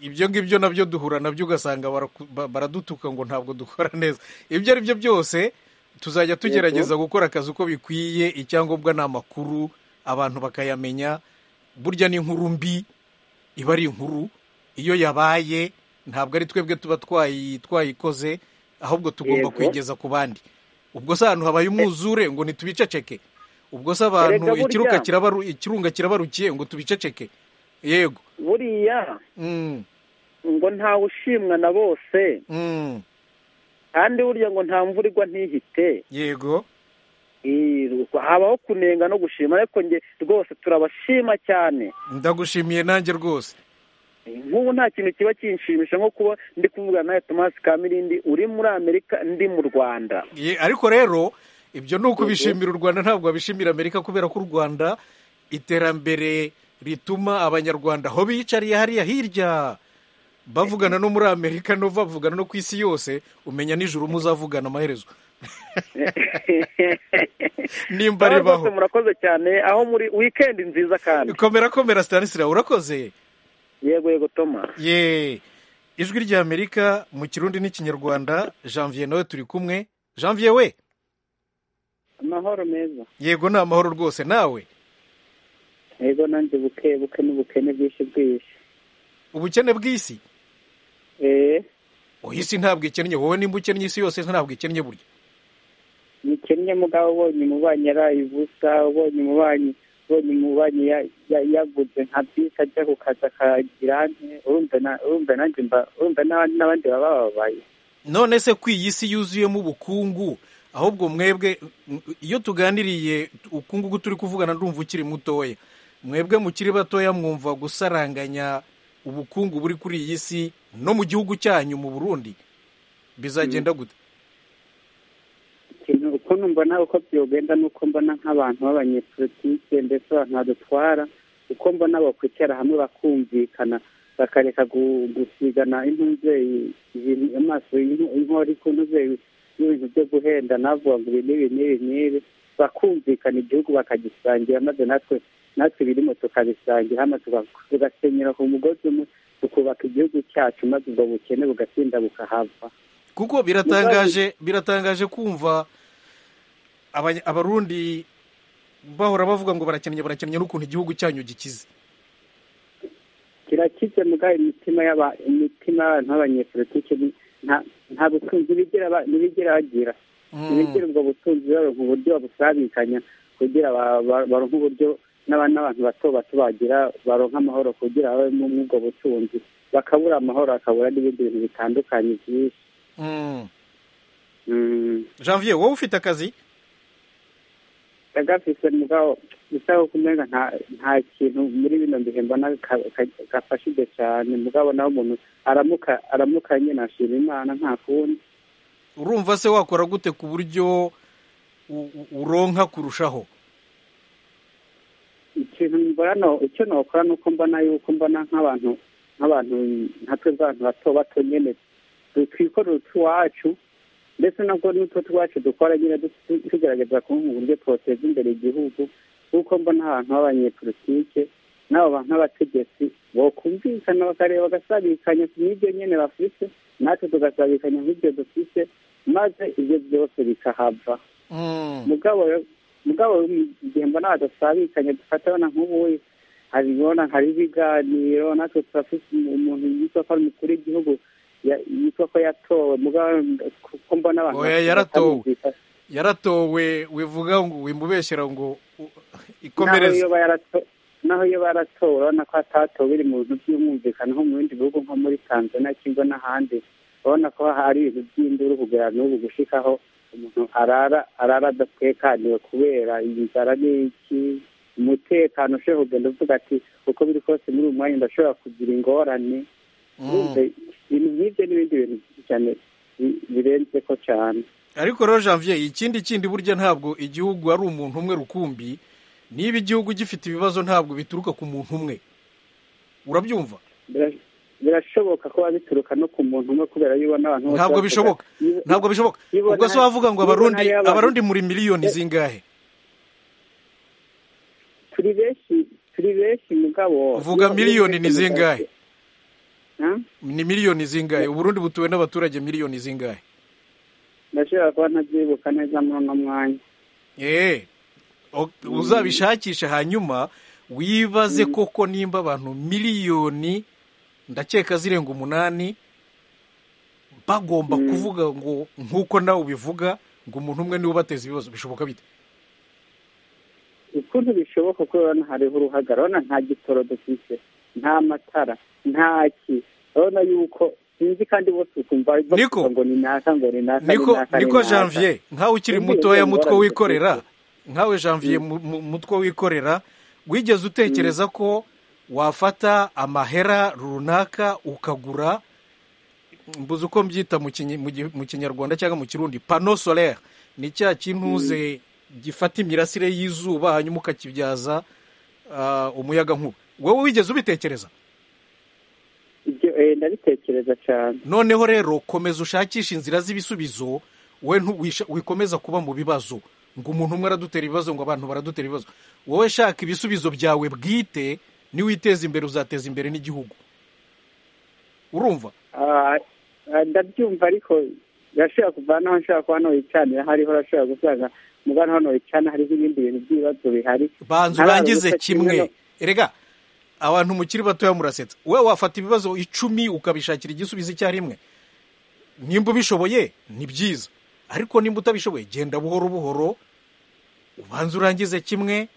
ibyo ngibyo nabyo duhura nabyo ugasanga baraku- ba- baradutuka ngo ntabwo dukora neza ibyo ari byo byose tuzajya tugerageza gukora akazi uko bikwiye icyangombwa ni amakuru abantu bakayamenya burya n'inkuru mbi iba ari inkuru iyo yabaye ntabwo ari twebwe tuba twayi- twayikoze ahubwo tugomba Yego. kuyigeza ku bandi ubwo se ahantu habaye umwuzure ngo ntitubiceceke ubwo se Erega abantu burya- ikiruka kirabaru- ikirunga kirabarukiye ngo tubiceceke yego buriya Mm, ngo ntawe ushimwa na bose mm, kandi burya ngo nta mvura igwa ntihite yego Eh, habaho kunenga no gushima ariko nge rwose turabashima cyane ndagushimiye nanjye rwose nk'ubu nta kintu kiba kinshimisha nko kuba ndi kuvugana nawe tomasi kamirindi uri muri amerika ndi mu rwanda Ye- ariko rero ibyo ni ukubishimira u rwanda ntabwo wabishimira amerika kubera ko u rwanda iterambere rituma abanyarwanda aho bicariye hariya hirya bavugana no muri amerika no bavugana no ku isi yose umenya nijoro muzavugana amaherezo nimba Aho rwose ribaho murakoze cyane aho muri wikendi nziza kandi komera komera stanisira urakoze yego yego toma ye ijwi ry'amerika mu kirundi n'ikinyarwanda janvier nawe turi kumwe janvier we amahoro meza yego ni amahoro rwose nawe yego nanjye buke buke n'ubukene bwinshi bwinshi ubukene bw'isi eee oya isi ntabwo ikennye wowe nimba ukennye isi yose ntabwo ikennye burya nikennye mugabo ubonye umubanyi araye ubusa ubonye umubanyi ubonye umubanyi ya- ya- yaguze nka bisi ajya ku kazi akagira ante urumva na- urumva nanjye mba- urumva n'abandi n'abandi baba bababaye none se ko iyi si yuzuyemo ubukungu ahubwo mwebwe iyo tuganiriye ukungu uko turi kuvugana ndumva ukiri mutoya mwebwe mukiri batoya mwumva gusaranganya ubukungu buri kuri iyi si no mu gihugu cyanyu mu burundi bizagenda gute ikintu uko mbona uko byogenda ni uko mbona nk'abantu b'abanyepolitike ndetse abantu badutwara uko mbona bakwicara hamwe bakumvikana bakareka gu- gusigana impuzeri amaso y'inko- inkori ku ntuzeri n'ibintu byo guhenda navuga ngo ibi n'ibi n'ibi n'ibi bakumvikana igihugu bakagisangira maze natwe natwe birimo tukabisangira hano tuga- tugasenyera ku mugozi umwe tukubaka igihugu cyacu maze ubwo bukene bugatinda bukahava kuko biratangaje biratangaje kumva abanya- abarundi bahora bavuga ngo barakennye barakennye n'ukuntu igihugu cyanyu gikize kirakize muga imitima y'aba imitima y'abantu b'abanyepolitike ni- nta nta butunzi bigera ba- ntibigera bagira Mm. ntibigera ubwo butunzi baronka uburyo babusabikanya kugira ba- ba- baronke uburyo n'aba- n'abantu bato bato bagira baronke amahoro kugira babe mu- muri ubwo butunzi bakabura amahoro bakabura n'ibindi bintu bitandukanye byinshi Mm. Mm. janvier wowe ufite akazi gafise mugabo bisaba ko umenga nta nta kintu muri bino bihe mbona ka- ka- gafashije cyane mugabo nawe umuntu aramuka aramuka nyine ashima imana nta kundi urumva se wakora gute ku buryo u- u- uronka kurushaho ikintu mbona icyo nokora ni uko mbona yuko mbona nk'abantu nk'abantu nkatwe bw'abantu bato bato nyine twikorera utwacu ndetse nabwo n'utwo twacu dukora nyine du- tugerageza kuba mu buryo twoteza imbere igihugu kuko mbona ahantu h'abanyepolitike n'abo bantu b'abategetsi bokumvikana bakareba bagasabikanya ku bw'ibyo nyine bafite natwe tugasabikanya ku bw'ibyo dufite maze ibyo byose bikahava Mm. mugabo mugabo igihe mbona badasabikanye dufatana nk'ubuye hari ubona hari ibiganiro natwe turafite umuntu yitwa ko ari umukuru w'igihugu ya- yitwa ko yatowe mugabo kuko mbona abantu Oya, bafite yaratowe. batamwumvise. yaratowe wivuga ngo wimubeshyera ngo u- naho ikomereze iyo bayarato- naho iyo baratowe urabona ko hatatowe biri mu bintu by'umwumvikano nko mu bindi bihugu nko muri tanzania cyangwa n'ahandi urabona ko hari ibintu by'induru kugera n'ubu gushikaho umuntu arara arara adatekaniwe kubera inzara n'iki umutekano ushobora kugenda uvuga ati uko biri kose muri uyu mwanya ndashobora kugira ingorane Mm. Urumva, ibintu nk'ibyo n'ibindi bintu byinshi cyane bi- birenze ko cyane ariko rero janvier ikindi kindi burya ntabwo igihugu ari umuntu umwe rukumbi niba igihugu gifite ibibazo ntabwo bituruka ku muntu umwe urabyumva birashoboka ko bituruka no ku muntu umwe kubera yuko n'abantu bose ntabwo bishoboka bavuga- ntabwo bishoboka Yibona- ubwo se wavuga ngo yibona abarundi y'abantu. abarundi muri miliyoni zingahe turi benshi turi benshi mugabo Vuga miliyoni ni zingahe? Ha? ni miliyoni zingahe uburundi butuwe n'abaturage miliyoni zingahe ndashobora kuba ntazyibuka neza muri uno mwanya eee uzabishakisha hanyuma wibaze koko nimba abantu miliyoni ndakeka zirenga umunani bagomba kuvuga ngo nk'uko nawe ubivuga ngo umuntu umwe niwe ubateza ibibazo bishoboka bite ukuntu bishoboka ko urabona hariho uruhaga urabona nta gitoro dufite nta matara nta ki urabona yuko sinzi kandi bose ukumva bavuga Niko. ngo ni naka ngo ni naka ni niko naka, ni niko naka. janvier nkawe ukiri Sinzi mutoya ngo mutwe ngorane wikorera dufite. nkawe janvier mu- mu- mutwe wikorera wigeze utekereza ko wafata amahera runaka ukagura mbuze uko mbyita mu kinyi- mu gi- mu kinyarwanda cyangwa mu kirundi pano solaire ni cya kintuze gifata imirasire y'izuba hanyuma ukakibyaza ah, umuyaga nkuba wowe wigeze ubitekereza ibyo eh, ndabitekereza cyane noneho rero komeza ushakishe inzira z'ibisubizo we ntu- wisha- wikomeza kuba mu bibazo ngo umuntu umwe aradutera ibibazo ngo abantu baradutera ibibazo wowe shaka ibisubizo byawe bwite niwiteza imbere uzateza imbere n'igihugu urumva Ah, ah, ndabyumva ariko urashobora kuva naho nshaka kuba ntiwicanira hariho urashobora gusanga mugana hano wicana hariho ibindi bintu by'ibibazo bihari banza Ntarabona urangize uko kimwe kimwe erega abantu mukiri batoya murasetsa we wafata ibibazo icumi ukabishakira igisubizo icyarimwe nimba ubishoboye ni byiza ariko nimba utabishoboye genda buhoro buhoro ubanza urangize kimwe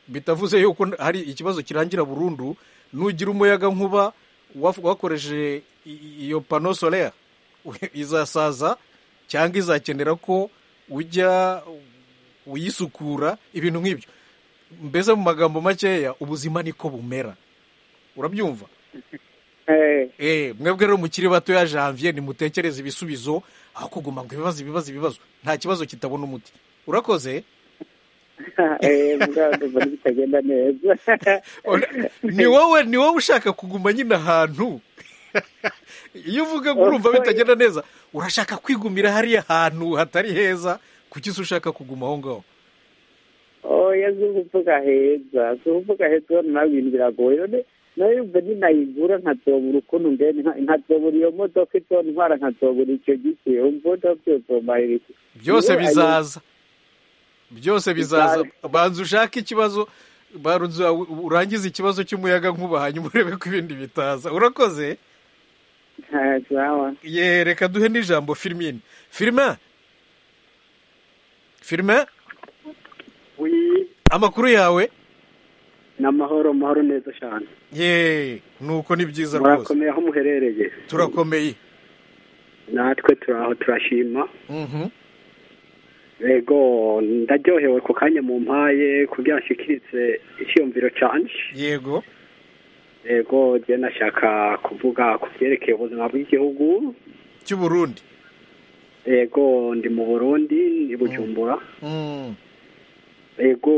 bitavuze yuko hari ikibazo kirangira burundu nugira umuyaga nkuba waf- wakoresheje i- i- iyo pano solaire izasaza cyangwa izakenera ko ujya uyisukura ibintu nk'ibyo mbese mu magambo makeya ubuzima niko bumera urabyumva Eh, Eh, mwebwe rero mukiri batoya janvier nimutekereze ibisubizo aho kuguma ngo ibibazo ibibazo ibibazo nta kibazo kitabona umuti urakoze eh, mugabo ndumva bitagenda neza Ona- ni wowe ni wowe ushaka kuguma nyine ahantu iyo uvuga ngo urumva bitagenda neza urashaka kwigumira hariya hantu hatari heza kuki se ushaka kuguma aho ngaho oya si ukuvuga heza si ukuvuga heza urabona nawe ibintu biragoye none nawe yumva ninayigura nkazobura ukuntu mbene nka- nkazobura iyo modoka izontwara nkazobura icyo giti umva ndabyozomarira iki byose Iyo ayo- bizaza byose bizaza Bizaza. banza ushake ikibazo banza urangize ikibazo cy'umuyaga nkuba hanyuma urebe ko ibindi bitaza urakoze Ah, sawa ye reka duhe n'ijambo firimine firime firime Wi, amakuru yawe ni amahoro mahoro neza cyane ye nuko ni byiza rwose murakomeye aho muherereye turakomeye natwe turaho turashima Mhm. yego ndaryohewe ku kanya mu mpaye kugira nshyikiritse icyiyumviro cyanje yego yego njye nashaka kuvuga ku byerekeye ubuzima bw'igihugu cy'u burundi yego ndi mu burundi ni bujumbura Mm. yego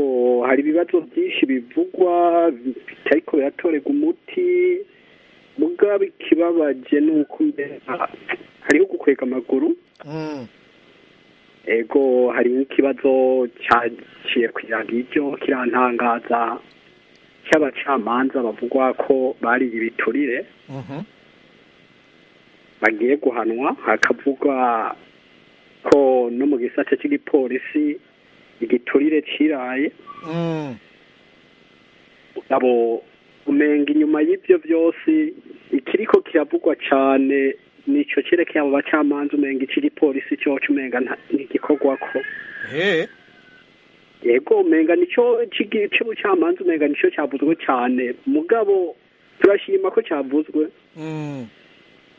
hari ibibazo byinshi bivugwa bitariko biratorerwa umuti mugabo ikibabaje ni uko mbere hariho gukwega amaguru Mm. ego hari ikibazo cyaciye ku ijambo iryo kirantangaza cy'abacamanza bavugwa ko bariye ibiturire Mhm. bagiye guhanwa hakavugwa ko no mu gisate cy'igipolisi igiturire kiraye Mm. abo umenga inyuma y'ibyo byose ikiriko kiravugwa cyane nicyo cyerekeye abo bacamanza umenga icy'igipolisi cyoco umenga nta- ntigikorwa ko He. yego umenga nicyo cigi- c'ubucamanza umenga nicyo cyavuzwe cyane mugabo turashima ko cyavuzwe Mm.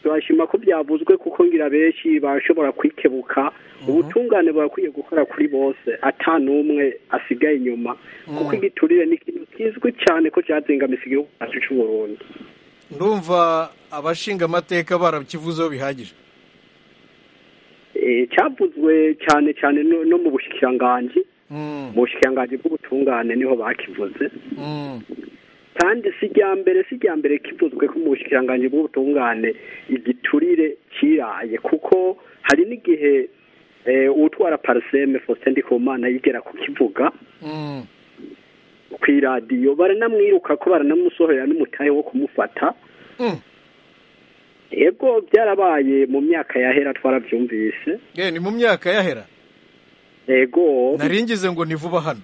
turashima ko byavuzwe kuko ngira benshi bashobora kwikebuka ubutungane burakwiye gukora kuri bose ata n'umwe asigaye inyuma kuko Mhm. igiturire ni ikintu kizwi cyane ko cyazingamise igihugu cyacu c'u Burundi ndumva abashinga amateka barakivuzeho bihagije Eh, cyavuzwe cyane cyane no, no mu bushikiranganji Mhm. mu bushikiranganji bw'ubutungane niho bakivuze kandi si rya mbere si rya mbere kivuzwe ko mu bushikiranganji bw'ubutungane igiturire kiraye kuko hari n'igihe eh, uwutwara pariseme faustin ndikumana yigera kukivuga kw'iradiyo baranamwiruka ko baranamusohorera n'umutahe wo kumufata yego byarabaye mu myaka yahera twarabyumvise Eh, ni mu myaka yahera yego naringize ngo ni vuba hano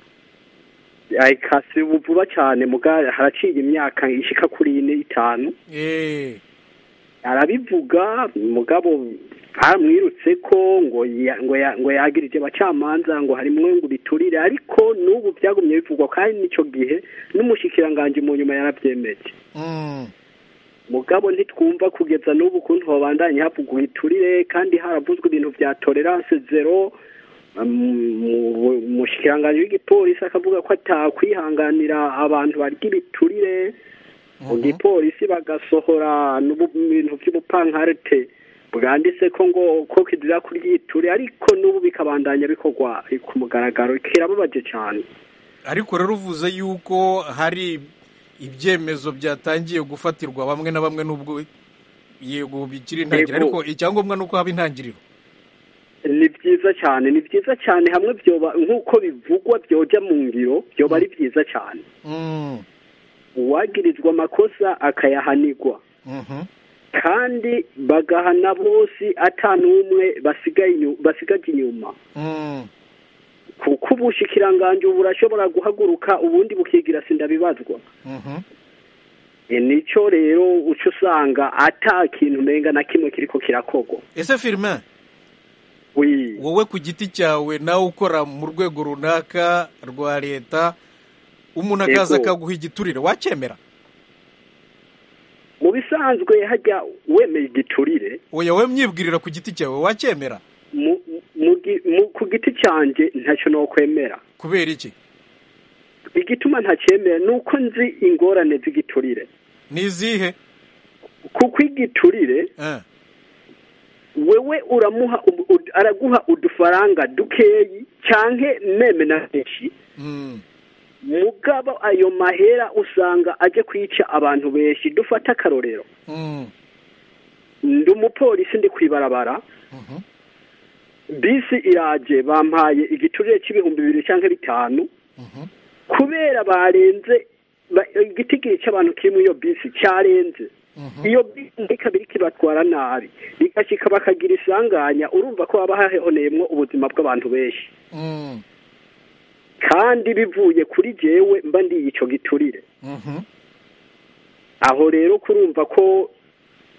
ayikasi ubu vuba cyane muga haraciye imyaka ishika kuri ine itanu Eh, arabivuga mugabo bamwirutse ko ngo ya- ngo ya- ngo yagirije abacamanza ngo harimwo ngo biturire ariko n'ubu byagumye bivugwa kandi n'icyo gihe n'umushikiranganji mu nyuma yarabyemeje mm, mugabo ntitwumva kugeza n'ubu ukuntu babandanye havugwa iturire kandi haravuzwe ibintu bya tolerance zero umushikiranganji w'igipolisi akavuga ko atakwihanganira abantu barya ibiturire mu gipolisi bagasohora n'ubu- ibintu by'ubupankarite bwanditse ko ngo ko kizira kuryiture ariko n'ubu bikabandanya bikorwa ku mugaragaro kirababaje cyane ariko rero uvuze yuko hari ibyemezo byatangiye gufatirwa bamwe na bamwe n'ubwo yego bikiri intangiriro Yego. ariko icyangombwa ni uko haba intangiriro ni byiza cyane ni byiza cyane hamwe byoba nk'uko bivugwa byojya mu ngiro byoba ari byiza cyane Mm, uwagirizwa amakosa akayahanirwa mhm. kandi bagahana bose ata n'umwe basigaye inyu- basigaje inyuma Mm, kuko ubushikiranganje ubu burashobora guhaguruka ubundi bukigira sindabibazwa mhm. E, nico rero uca usanga ata kintu umenga na kimwe kiriko kirakogwa ese firime wi wowe ku giti cyawe nawe ukora mu rwego runaka rwa leta umuntu akaza Yego. akaguha igiturire wacyemera mu bisanzwe hajya wemeye igiturire oya we myibwirira ku giti cyawe wacyemera mu, mu, gi- mu, ku giti cyanjye ntacyo nokwemera kubera iki igituma ntacyemera ni uko nzi ingorane z'igiturire ni izihe kuko igiturire Eh, wewe uramuha ubu- ud- araguha udufaranga dukeyi cyanke meme na benshi mm, mugabo ayo mahera usanga ajya kwica abantu benshi dufata akarorero mm, ndi umupolisi ndi kwibarabara mhm, bisi iraje bampaye igiturire cy'ibihumbi bibiri cyangwa bitanu mhm. kubera barenze ba- igiti gica abantu kiri muri iyo bisi cyarenze Mhm. iyo bisi kabiri kibatwara nabi bigashika bakagira isanganya urumva ko haba hahoneyemwo ubuzima bw'abantu benshi Mm, kandi bivuye kuri jewe mba ndiye ico giturire mhm. aho rero kurumva ko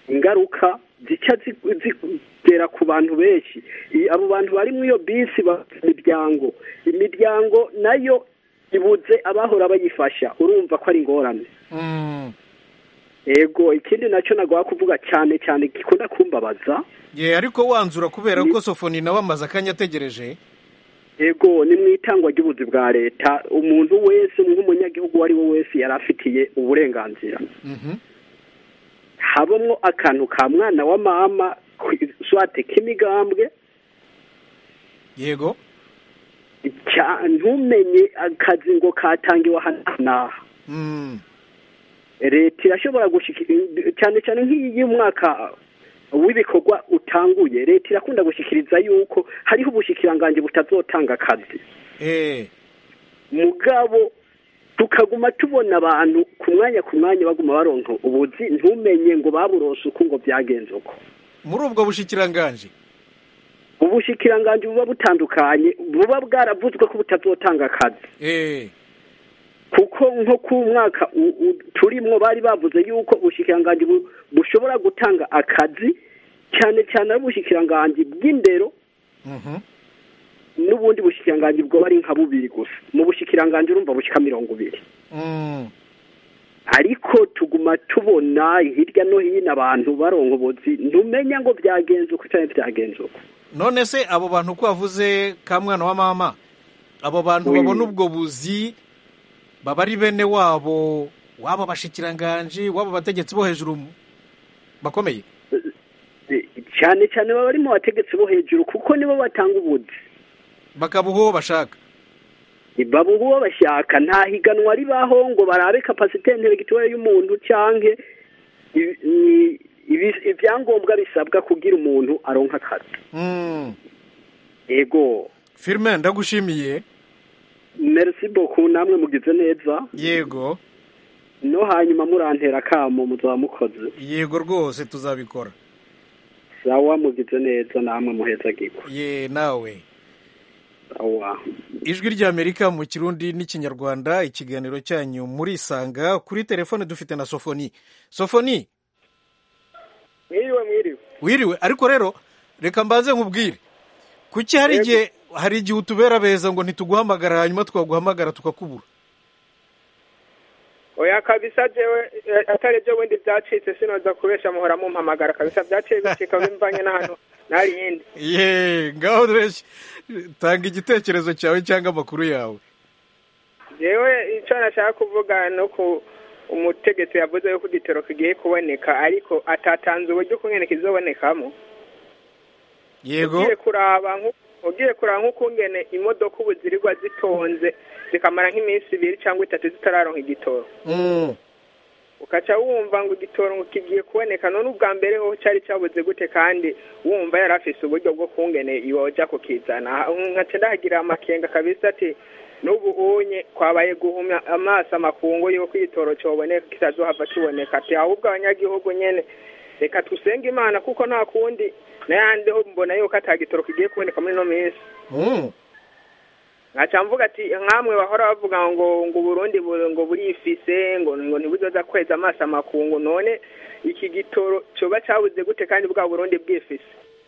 ingaruka zica zi- zigera ku bantu benshi I- abo bantu bari muri iyo bisi bafite imiryango imiryango nayo ibuze abahora bayifasha urumva ko ari ingorane Mm. ego ikindi nacyo nagomba kuvuga cyane cyane gikunda kumbabaza ye ariko wanzura kubera ko sofoni nawe amaze akanya ategereje ego ni mu itangwa ry'ubuzi bwa leta umuntu wese nk'umunyagihugu uwo ari we wese yari afitiye uburenganzira Mhm, habamo akantu ka mwana wa mama kwi- swate k'imigambwe yego cya- ntumenye akazi ngo katangiwe aha n'aha Mm, leta irashobora gushika cyane cyane nk'iyo umwaka w'ibikorwa utanguye leta irakunda gushikiriza yuko hariho ubushikiranganje butazotanga akazi eh, mugabo tukaguma tubona abantu ku mwanya ku mwanya baguma baronka ubuzi ntumenye ngo baburose uko ngo byagenze uko muri ubwo bushikiranganji ubushikiranganje buba butandukanye buba bwaravuzwe ko butazotanga akazi Eh, kuko nko ku mwaka u- u- turimwo bari bavuze yuko ubushikiranganje bu- bushobora gutanga akazi cyane cyane ari ubushikiranganje bw'indero mhm. n'ubundi bushikiranganje bwoba ari nka bubiri gusa mu bushikiranganje urumva bushika mirongo ibiri Mm, ariko tuguma tubona hirya no hino abantu baronka ubuzi ntumenya ngo byagenze uko cyangwa byagenze uko none se abo bantu uko wavuze ka mwana wa mama abo bantu Oui. babona ubwo buzi baba ari bene wabo waba bashikiranganji waba abategetsi bo hejuru mu- bakomeye E, cyane cyane baba bari mu bategetsi bo hejuru kuko nibo batanga ubuzi bakabuha uwo bashaka ibabo ubu bashaka nta higanwa ribaho ngo barabe kapasite nteregitoya y'umuntu cyangwa ibyangombwa bisabwa kugira umuntu aronka akazi Mm. yego firime ndagushimiye merci beaucoup namwe mugize neza yego no hanyuma murantera akamo muzaba mukoze yego rwose tuzabikora sawa mugize neza namwe muheza giko ye nawe sawa ijwi ry'amerika mu kirundi n'ikinyarwanda ikiganiro cyanyu murisanga kuri telefone dufite na sofoni sofoni mwiriwe mwiriwe wiriwe ariko rero reka mbanze nkubwire kuki hari igihe hari igihe utubera beza ngo ntituguhamagara hanyuma twaguhamagara tukakubura oya kabisa jewe eh, atari byo bundi byacitse sinoza kubesha muhora mumpamagara kabisa byaciye bicika bimvanye n'ahantu n'ahari yindi ye ngaho reshya tanga igitekerezo cyawe cyangwa amakuru yawe jewe icyo nashaka kuvuga no ku umutegetsi yavuze yuko igitoro kigiye kuboneka ariko atatanze uburyo ukungene kizobonekamo yego ugiye kuraba nku- ugiye kuraba nk'ukungene imodoka ubu zirirwa zitonze zikamara nk'iminsi ibiri cyangwa itatu zitararonka igitoro Mm. ukaca wumva ngo igitoro ngo kigiye kuboneka none ubwa mbere ho cyari cyabuze gute kandi wumva yari afise uburyo bwo kungene iwajya kukizana nkaca ndahagira amakenga kabisa ati n'ubu unye kwabaye guhumya amaso amakungu y'uko igitoro cyoboneka kitazohava kiboneka ati ahubwo abanyagihugu nyene reka tusenge imana kuko nta kundi n'ayandi ho mbona yuko atagitoro kigiye kuboneka muri ino minsi Mm. nkaca mvuga ati nkamwe bahora bavuga ngo ngo uburundi bu- ngo burifise ngo ngo ntibuzoza kweza amaso amakungu none iki gitoro coba cabuze gute kandi bwa burundi bwifise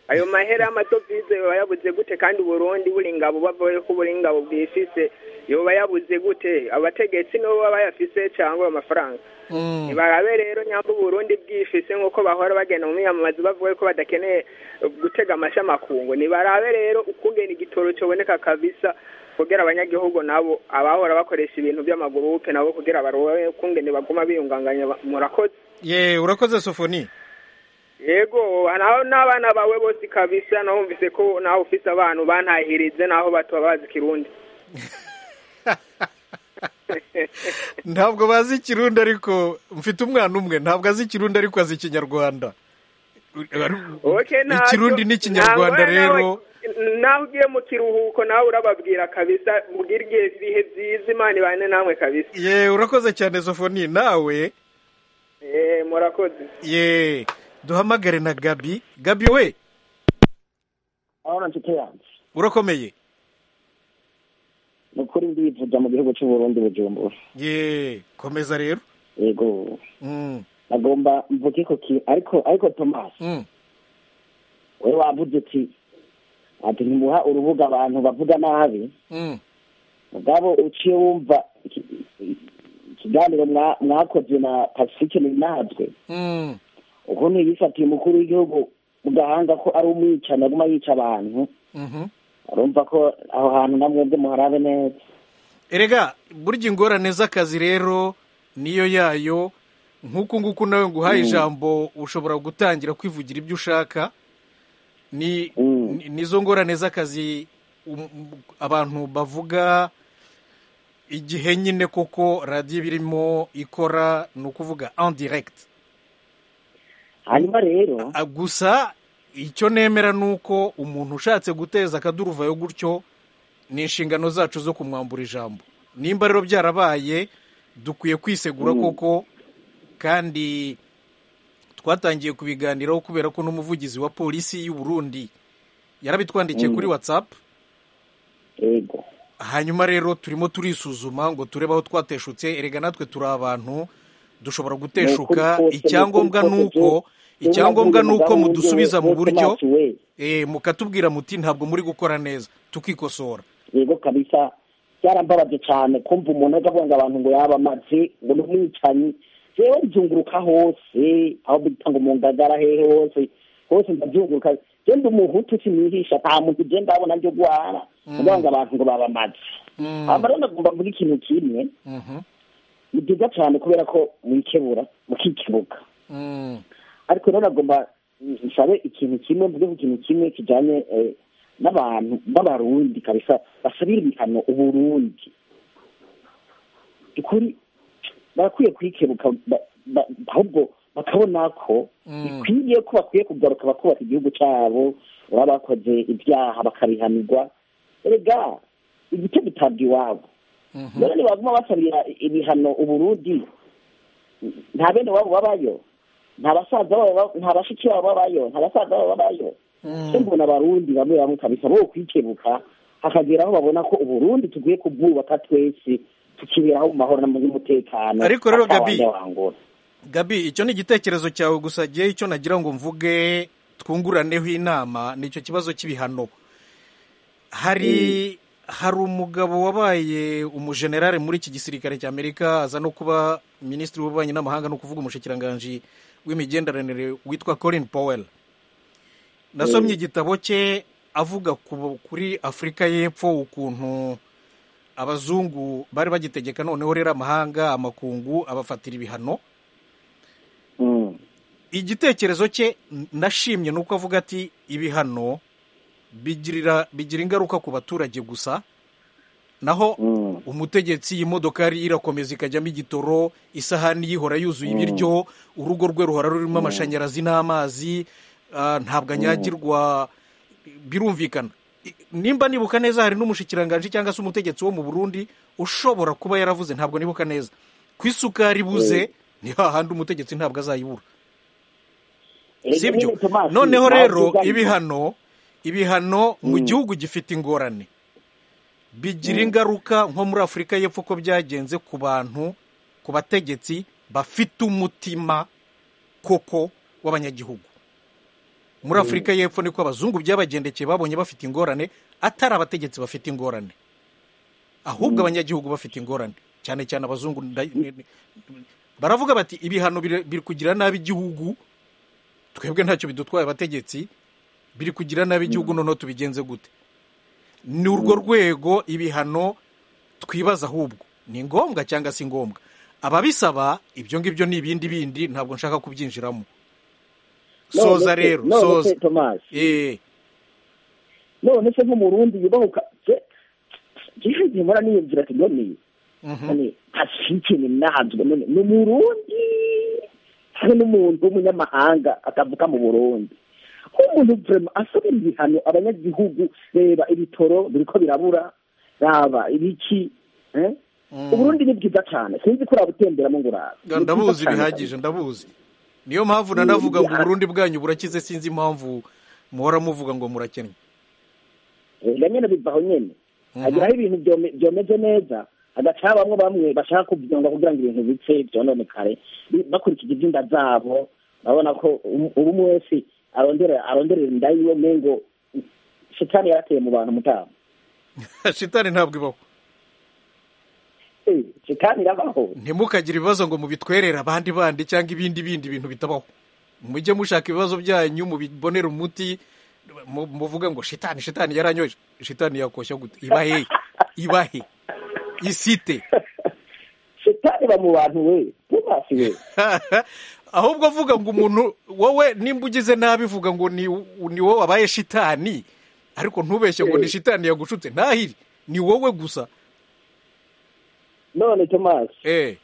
ayo mahera y'amadovize yoba yabuze gute kandi uburundi buri ngabo bavuye ko buri ngabo bwifise yoba yabuze gute abategetsi nibo baba bayafise cyangwa ayo mafaranga Mm. barabe rero nyamba uburundi bwifise nk'uko bahora bagenda mu miyamamazo bavuga ko badakeneye gutega amashyi amakungu nibarabe rero ukungena igitoro cyoboneka kabisa kugira abanyagihugu nabo abahora bakoresha ibintu by'amagurupe nabo kugira barobe ukungene baguma biyunganganya ba- murakoze ye urakoze sofoni yego naho n'abana bawe bose kabisa naho wumvise ko nawe ufise abantu bantahirize naho batuba bazi kirundi ntabwo bazi ikirundi ariko mfite umwana umwe ntabwo azi ikirundi ariko azi ikinyarwanda Okay, ntabyo. ikirundi n'ikinyarwanda Ntabwo nawe- rero nawe ugiye mu kiruhuko nawe urababwira kabisa ubwira igihe ibihe byiza imana ibane namwe kabisa ye urakoze cyane sofoni nawe Eh, murakoze ye duhamagare na gabi gabi we urabona nshuti yanjye urakomeye ni ukuri ndivuga mu gihugu cy'uburundi bujumbura ye komeza rero yego Mm, agomba mvuge ko ki ariko ariko thomas mm. wowe wavuze uti ati ntimuha urubuga abantu bavuga nabi Mm. mugabo uciye wumva iki- ikiganiro mwa- mwakoze na pacifique ninazwe Mm. ukuntu yifatiye umukuru w'igihugu mu gahanga ko ari umwicanyi aguma yica abantu Mhm. urumva ko aho hantu namwebwe muharabe neza erega burya ingorane z'akazi rero niyo yayo nk'uku nguku nawe nguhaye Mm. ijambo ushobora gutangira kwivugira ibyo ushaka ni Mm. ni- nizo ngorane z'akazi um- um- abantu bavuga igihe nyine koko radiyo iba irimo ikora ni ukuvuga en direct hanyuma rero Ah, gusa icyo nemera ni uko umuntu ushatse guteza akaduruvayo gutyo ni inshingano zacu zo kumwambura ijambo nimba rero byarabaye dukwiye kwisegura Mm. koko kandi twatangiye kubiganiraho kubera ko n'umuvugizi wa polisi y'u Burundi yarabitwandikiye Mm. kuri whatsapp yego hanyuma rero turimo turisuzuma ngo turebe aho twateshutse erega natwe turi abantu dushobora guteshuka Ni ukuri kose, icyangombwa ni ni ukuri kose, uko Jewe icyangombwa ni nabwiye uko umugabo w'undi mudusubiza mu we- we buryo Thomas we. eh, mukatubwira muti ntabwo muri gukora neza tukikosora yego kabisa byarambabaje cyane kumva umuntu ajya avuga ngo abantu ngo yaba amaze ngo ni umwicanyi rero byunguruka hose aho bita ngo mu ngagara hehe hose hose ndabyunguruka genda umuhutu ukimwihisha nta muntu ugenda abona ryo guhara kugira ngo abantu ngo baba amaze Mm, hanyuma rero ndagomba mvuga ikintu kimwe mhm, ni byiza cyane kubera ko mwikebura mukikebuka mm, ariko rero nagomba nsabe ikintu kimwe mvuge ku kintu kimwe kijyanye eh, n'abantu b'abarundi kabisa basabira ibihano uburundi ukuri barakwiye kwikebuka ba- ba- ahubwo bakabona ko bikwiriye ko bakwiye kugaruka bakubaka igihugu cyabo baba bakoze ibyaha bakabihanirwa erega igice gitabwa iwabo rero ntibaguma basabira ibihano uburundi nta bene wabo babayo nta basaza babo ba- nta bashiki babo babayo nta basaza babo babayo se mbona abarundi bamwe bamwe kabisa bo kwikebuka hakagera aho babona ko uburundi tugiye kubwubaka twese tukiberaho mu mahoro n'umutekano Ariko rero ata Gabi- wajya wangora. gabi icyo ni igitekerezo cyawe gusa gihe icyo nagira ngo mvuge twunguraneho inama ni icyo kibazo cy'ibihano hari hari umugabo wabaye umujenerali muri iki gisirikare cy'amerika aza no kuba minisitiri w'ububanyi n'amahanga no kuvuga umushikiranganji w'imigenderanire witwa colin powell nasomye igitabo cye avuga ku- kuri afurika y'epfo ukuntu abazungu bari bagitegeka noneho rero amahanga amakungu abafatira ibihano igitekerezo cye n- nashimye ni uko avuga ati ibihano bigirira bigira ingaruka ku baturage gusa naho umutegetsi imodoka yari irakomeza ikajyamo igitoro isahani yihora yuzuye ibiryo urugo rwe ruhora rurimo amashanyarazi n'amazi ah, ntabwo anyagirwa birumvikana I- nimba nibuka neza hari n'umushikiranganji cyangwa se umutegetsi wo mu burundi ushobora kuba yaravuze ntabwo nibuka neza ku isukari ibuze ni hahandi umutegetsi ntabwo azayibura Erega sibyo nyine Thomas, noneho naho rero byugarije. ibihano ibihano mu gihugu gifite ingorane bigira ingaruka nko muri afurika y'epfo ko byagenze ku bantu ku bategetsi bafite umutima koko w'abanyagihugu muri afurika y'epfo niko abazungu byabagendekeye babonye bafite ingorane atari abategetsi bafite ingorane ahubwo abanyagihugu bafite ingorane cyane cyane abazungu nda- ni- ni- baravuga bati ibihano biri biri kugira nabi igihugu twebwe ntacyo bidutwaye abategetsi biri kugira nabi igihugu noneho tubigenze gute ni urwo rwego ibihano twibaza ahubwo ni ngombwa cyangwa si ngombwa ababisaba ibyo ngibyo ni ibindi bindi ntabwo nshaka kubyinjiramo soza None se- rero none se, soza Thomas, Eh, none se nk'umurundi yubahuka gihe mpora niyumvira ati none mhm. none hashikini nahanzwe none ni umurundi hamwe n'umuntu w'umunyamahanga akavuka mu burundi nk'umuntu vrema asabira ibihano abanyagihugu reba ibitoro biriko birabura raba ibiki eh? uburundi ni bwiza cyane sinzi ko urabutemberamo ngo urabe Ni bwiza ndabuzi cane bihagije kabisa. ndabuzi niyo mpamvu Ni- nanavuga ngo ni- uburundi bwanyu burakize sinzi impamvu muhora muvuga ngo murakennye erega nyene bivaho nyene Mhm. hagiraho ibintu byome- byomeze neza hagacaho bamwe bamwe bashaka kubyonga kugira ngo ibintu bipfe byononekare bi- bakurikije ibyinda zabo urabona ko um- ubu umwe wese arondera aronderera inda yiwe mengo shitani yarateye mu bantu mutama shitani ntabwo ibaho Eh, shitani irabaho ntimukagire ibibazo ngo mubitwerere abandi bandi cyangwa ibindi bindi bintu bitabaho mujye mushaka ibibazo byanyu mubibonere umuti mu- muvuge ngo shitani shitani yaranyoje shitani yakoshya gute ibahe ibahe isite shitani ba mu bantu we ntubasi we ahubwo avuga ngo umuntu wowe nimba ugize nabi vuga ngo ni ni wowe wabaye shitani ariko ntubeshye ngo ni shitani yagushutse ntahiri ni wowe gusa none thomas Eh.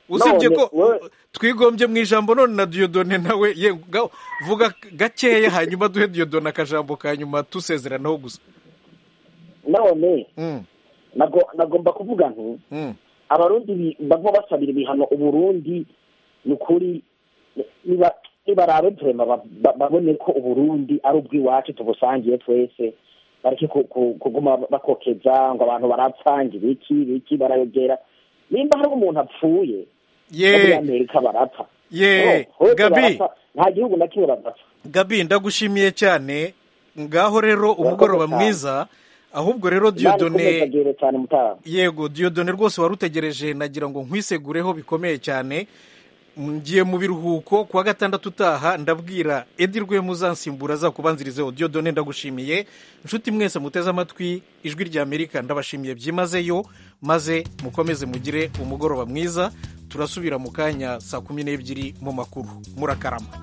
usibye None, ko we- twigombye mu ijambo none na diyodone nawe ye ga- vuga gakeya hanyuma duhe diyodone akajambo ka nyuma dusezeranaho gusa none Mm, nago- nagomba kuvuga nti mm. abarundi bi- baguma basabira ibihano uburundi ni ukuri niba nibarabe vrema ba- ba- babone ko uburundi ari ubw'iwacu tubusangiye twese bareke ku- ku- kuguma bakokeza ngo abantu barapfanga ibiki ibiki barayogera nimba hari umuntu apfuye no muri ye amerika barapfa ye Oh, hose gabi barapfa. nta gihugu na kimwe badapfa gabi ndagushimiye cyane ngaho rero umugoroba cyane. mwiza ahubwo rero imana ikomeza diyodone agere cyane mutama yego diyodone rwose warutegereje nagira ngo nkwisegureho bikomeye cyane ngiye mu biruhuko kuwa gatandatu utaha ndabwira edi rwemuzansimbura azakubanzirizeho diyodone ndagushimiye inshuti mwese muteze amatwi ijwi rya amerika ndabashimiye byimazeyo maze mukomeze mugire umugoroba mwiza turasubira mu kanya saa kumi n'ebyiri mu makuru murakarama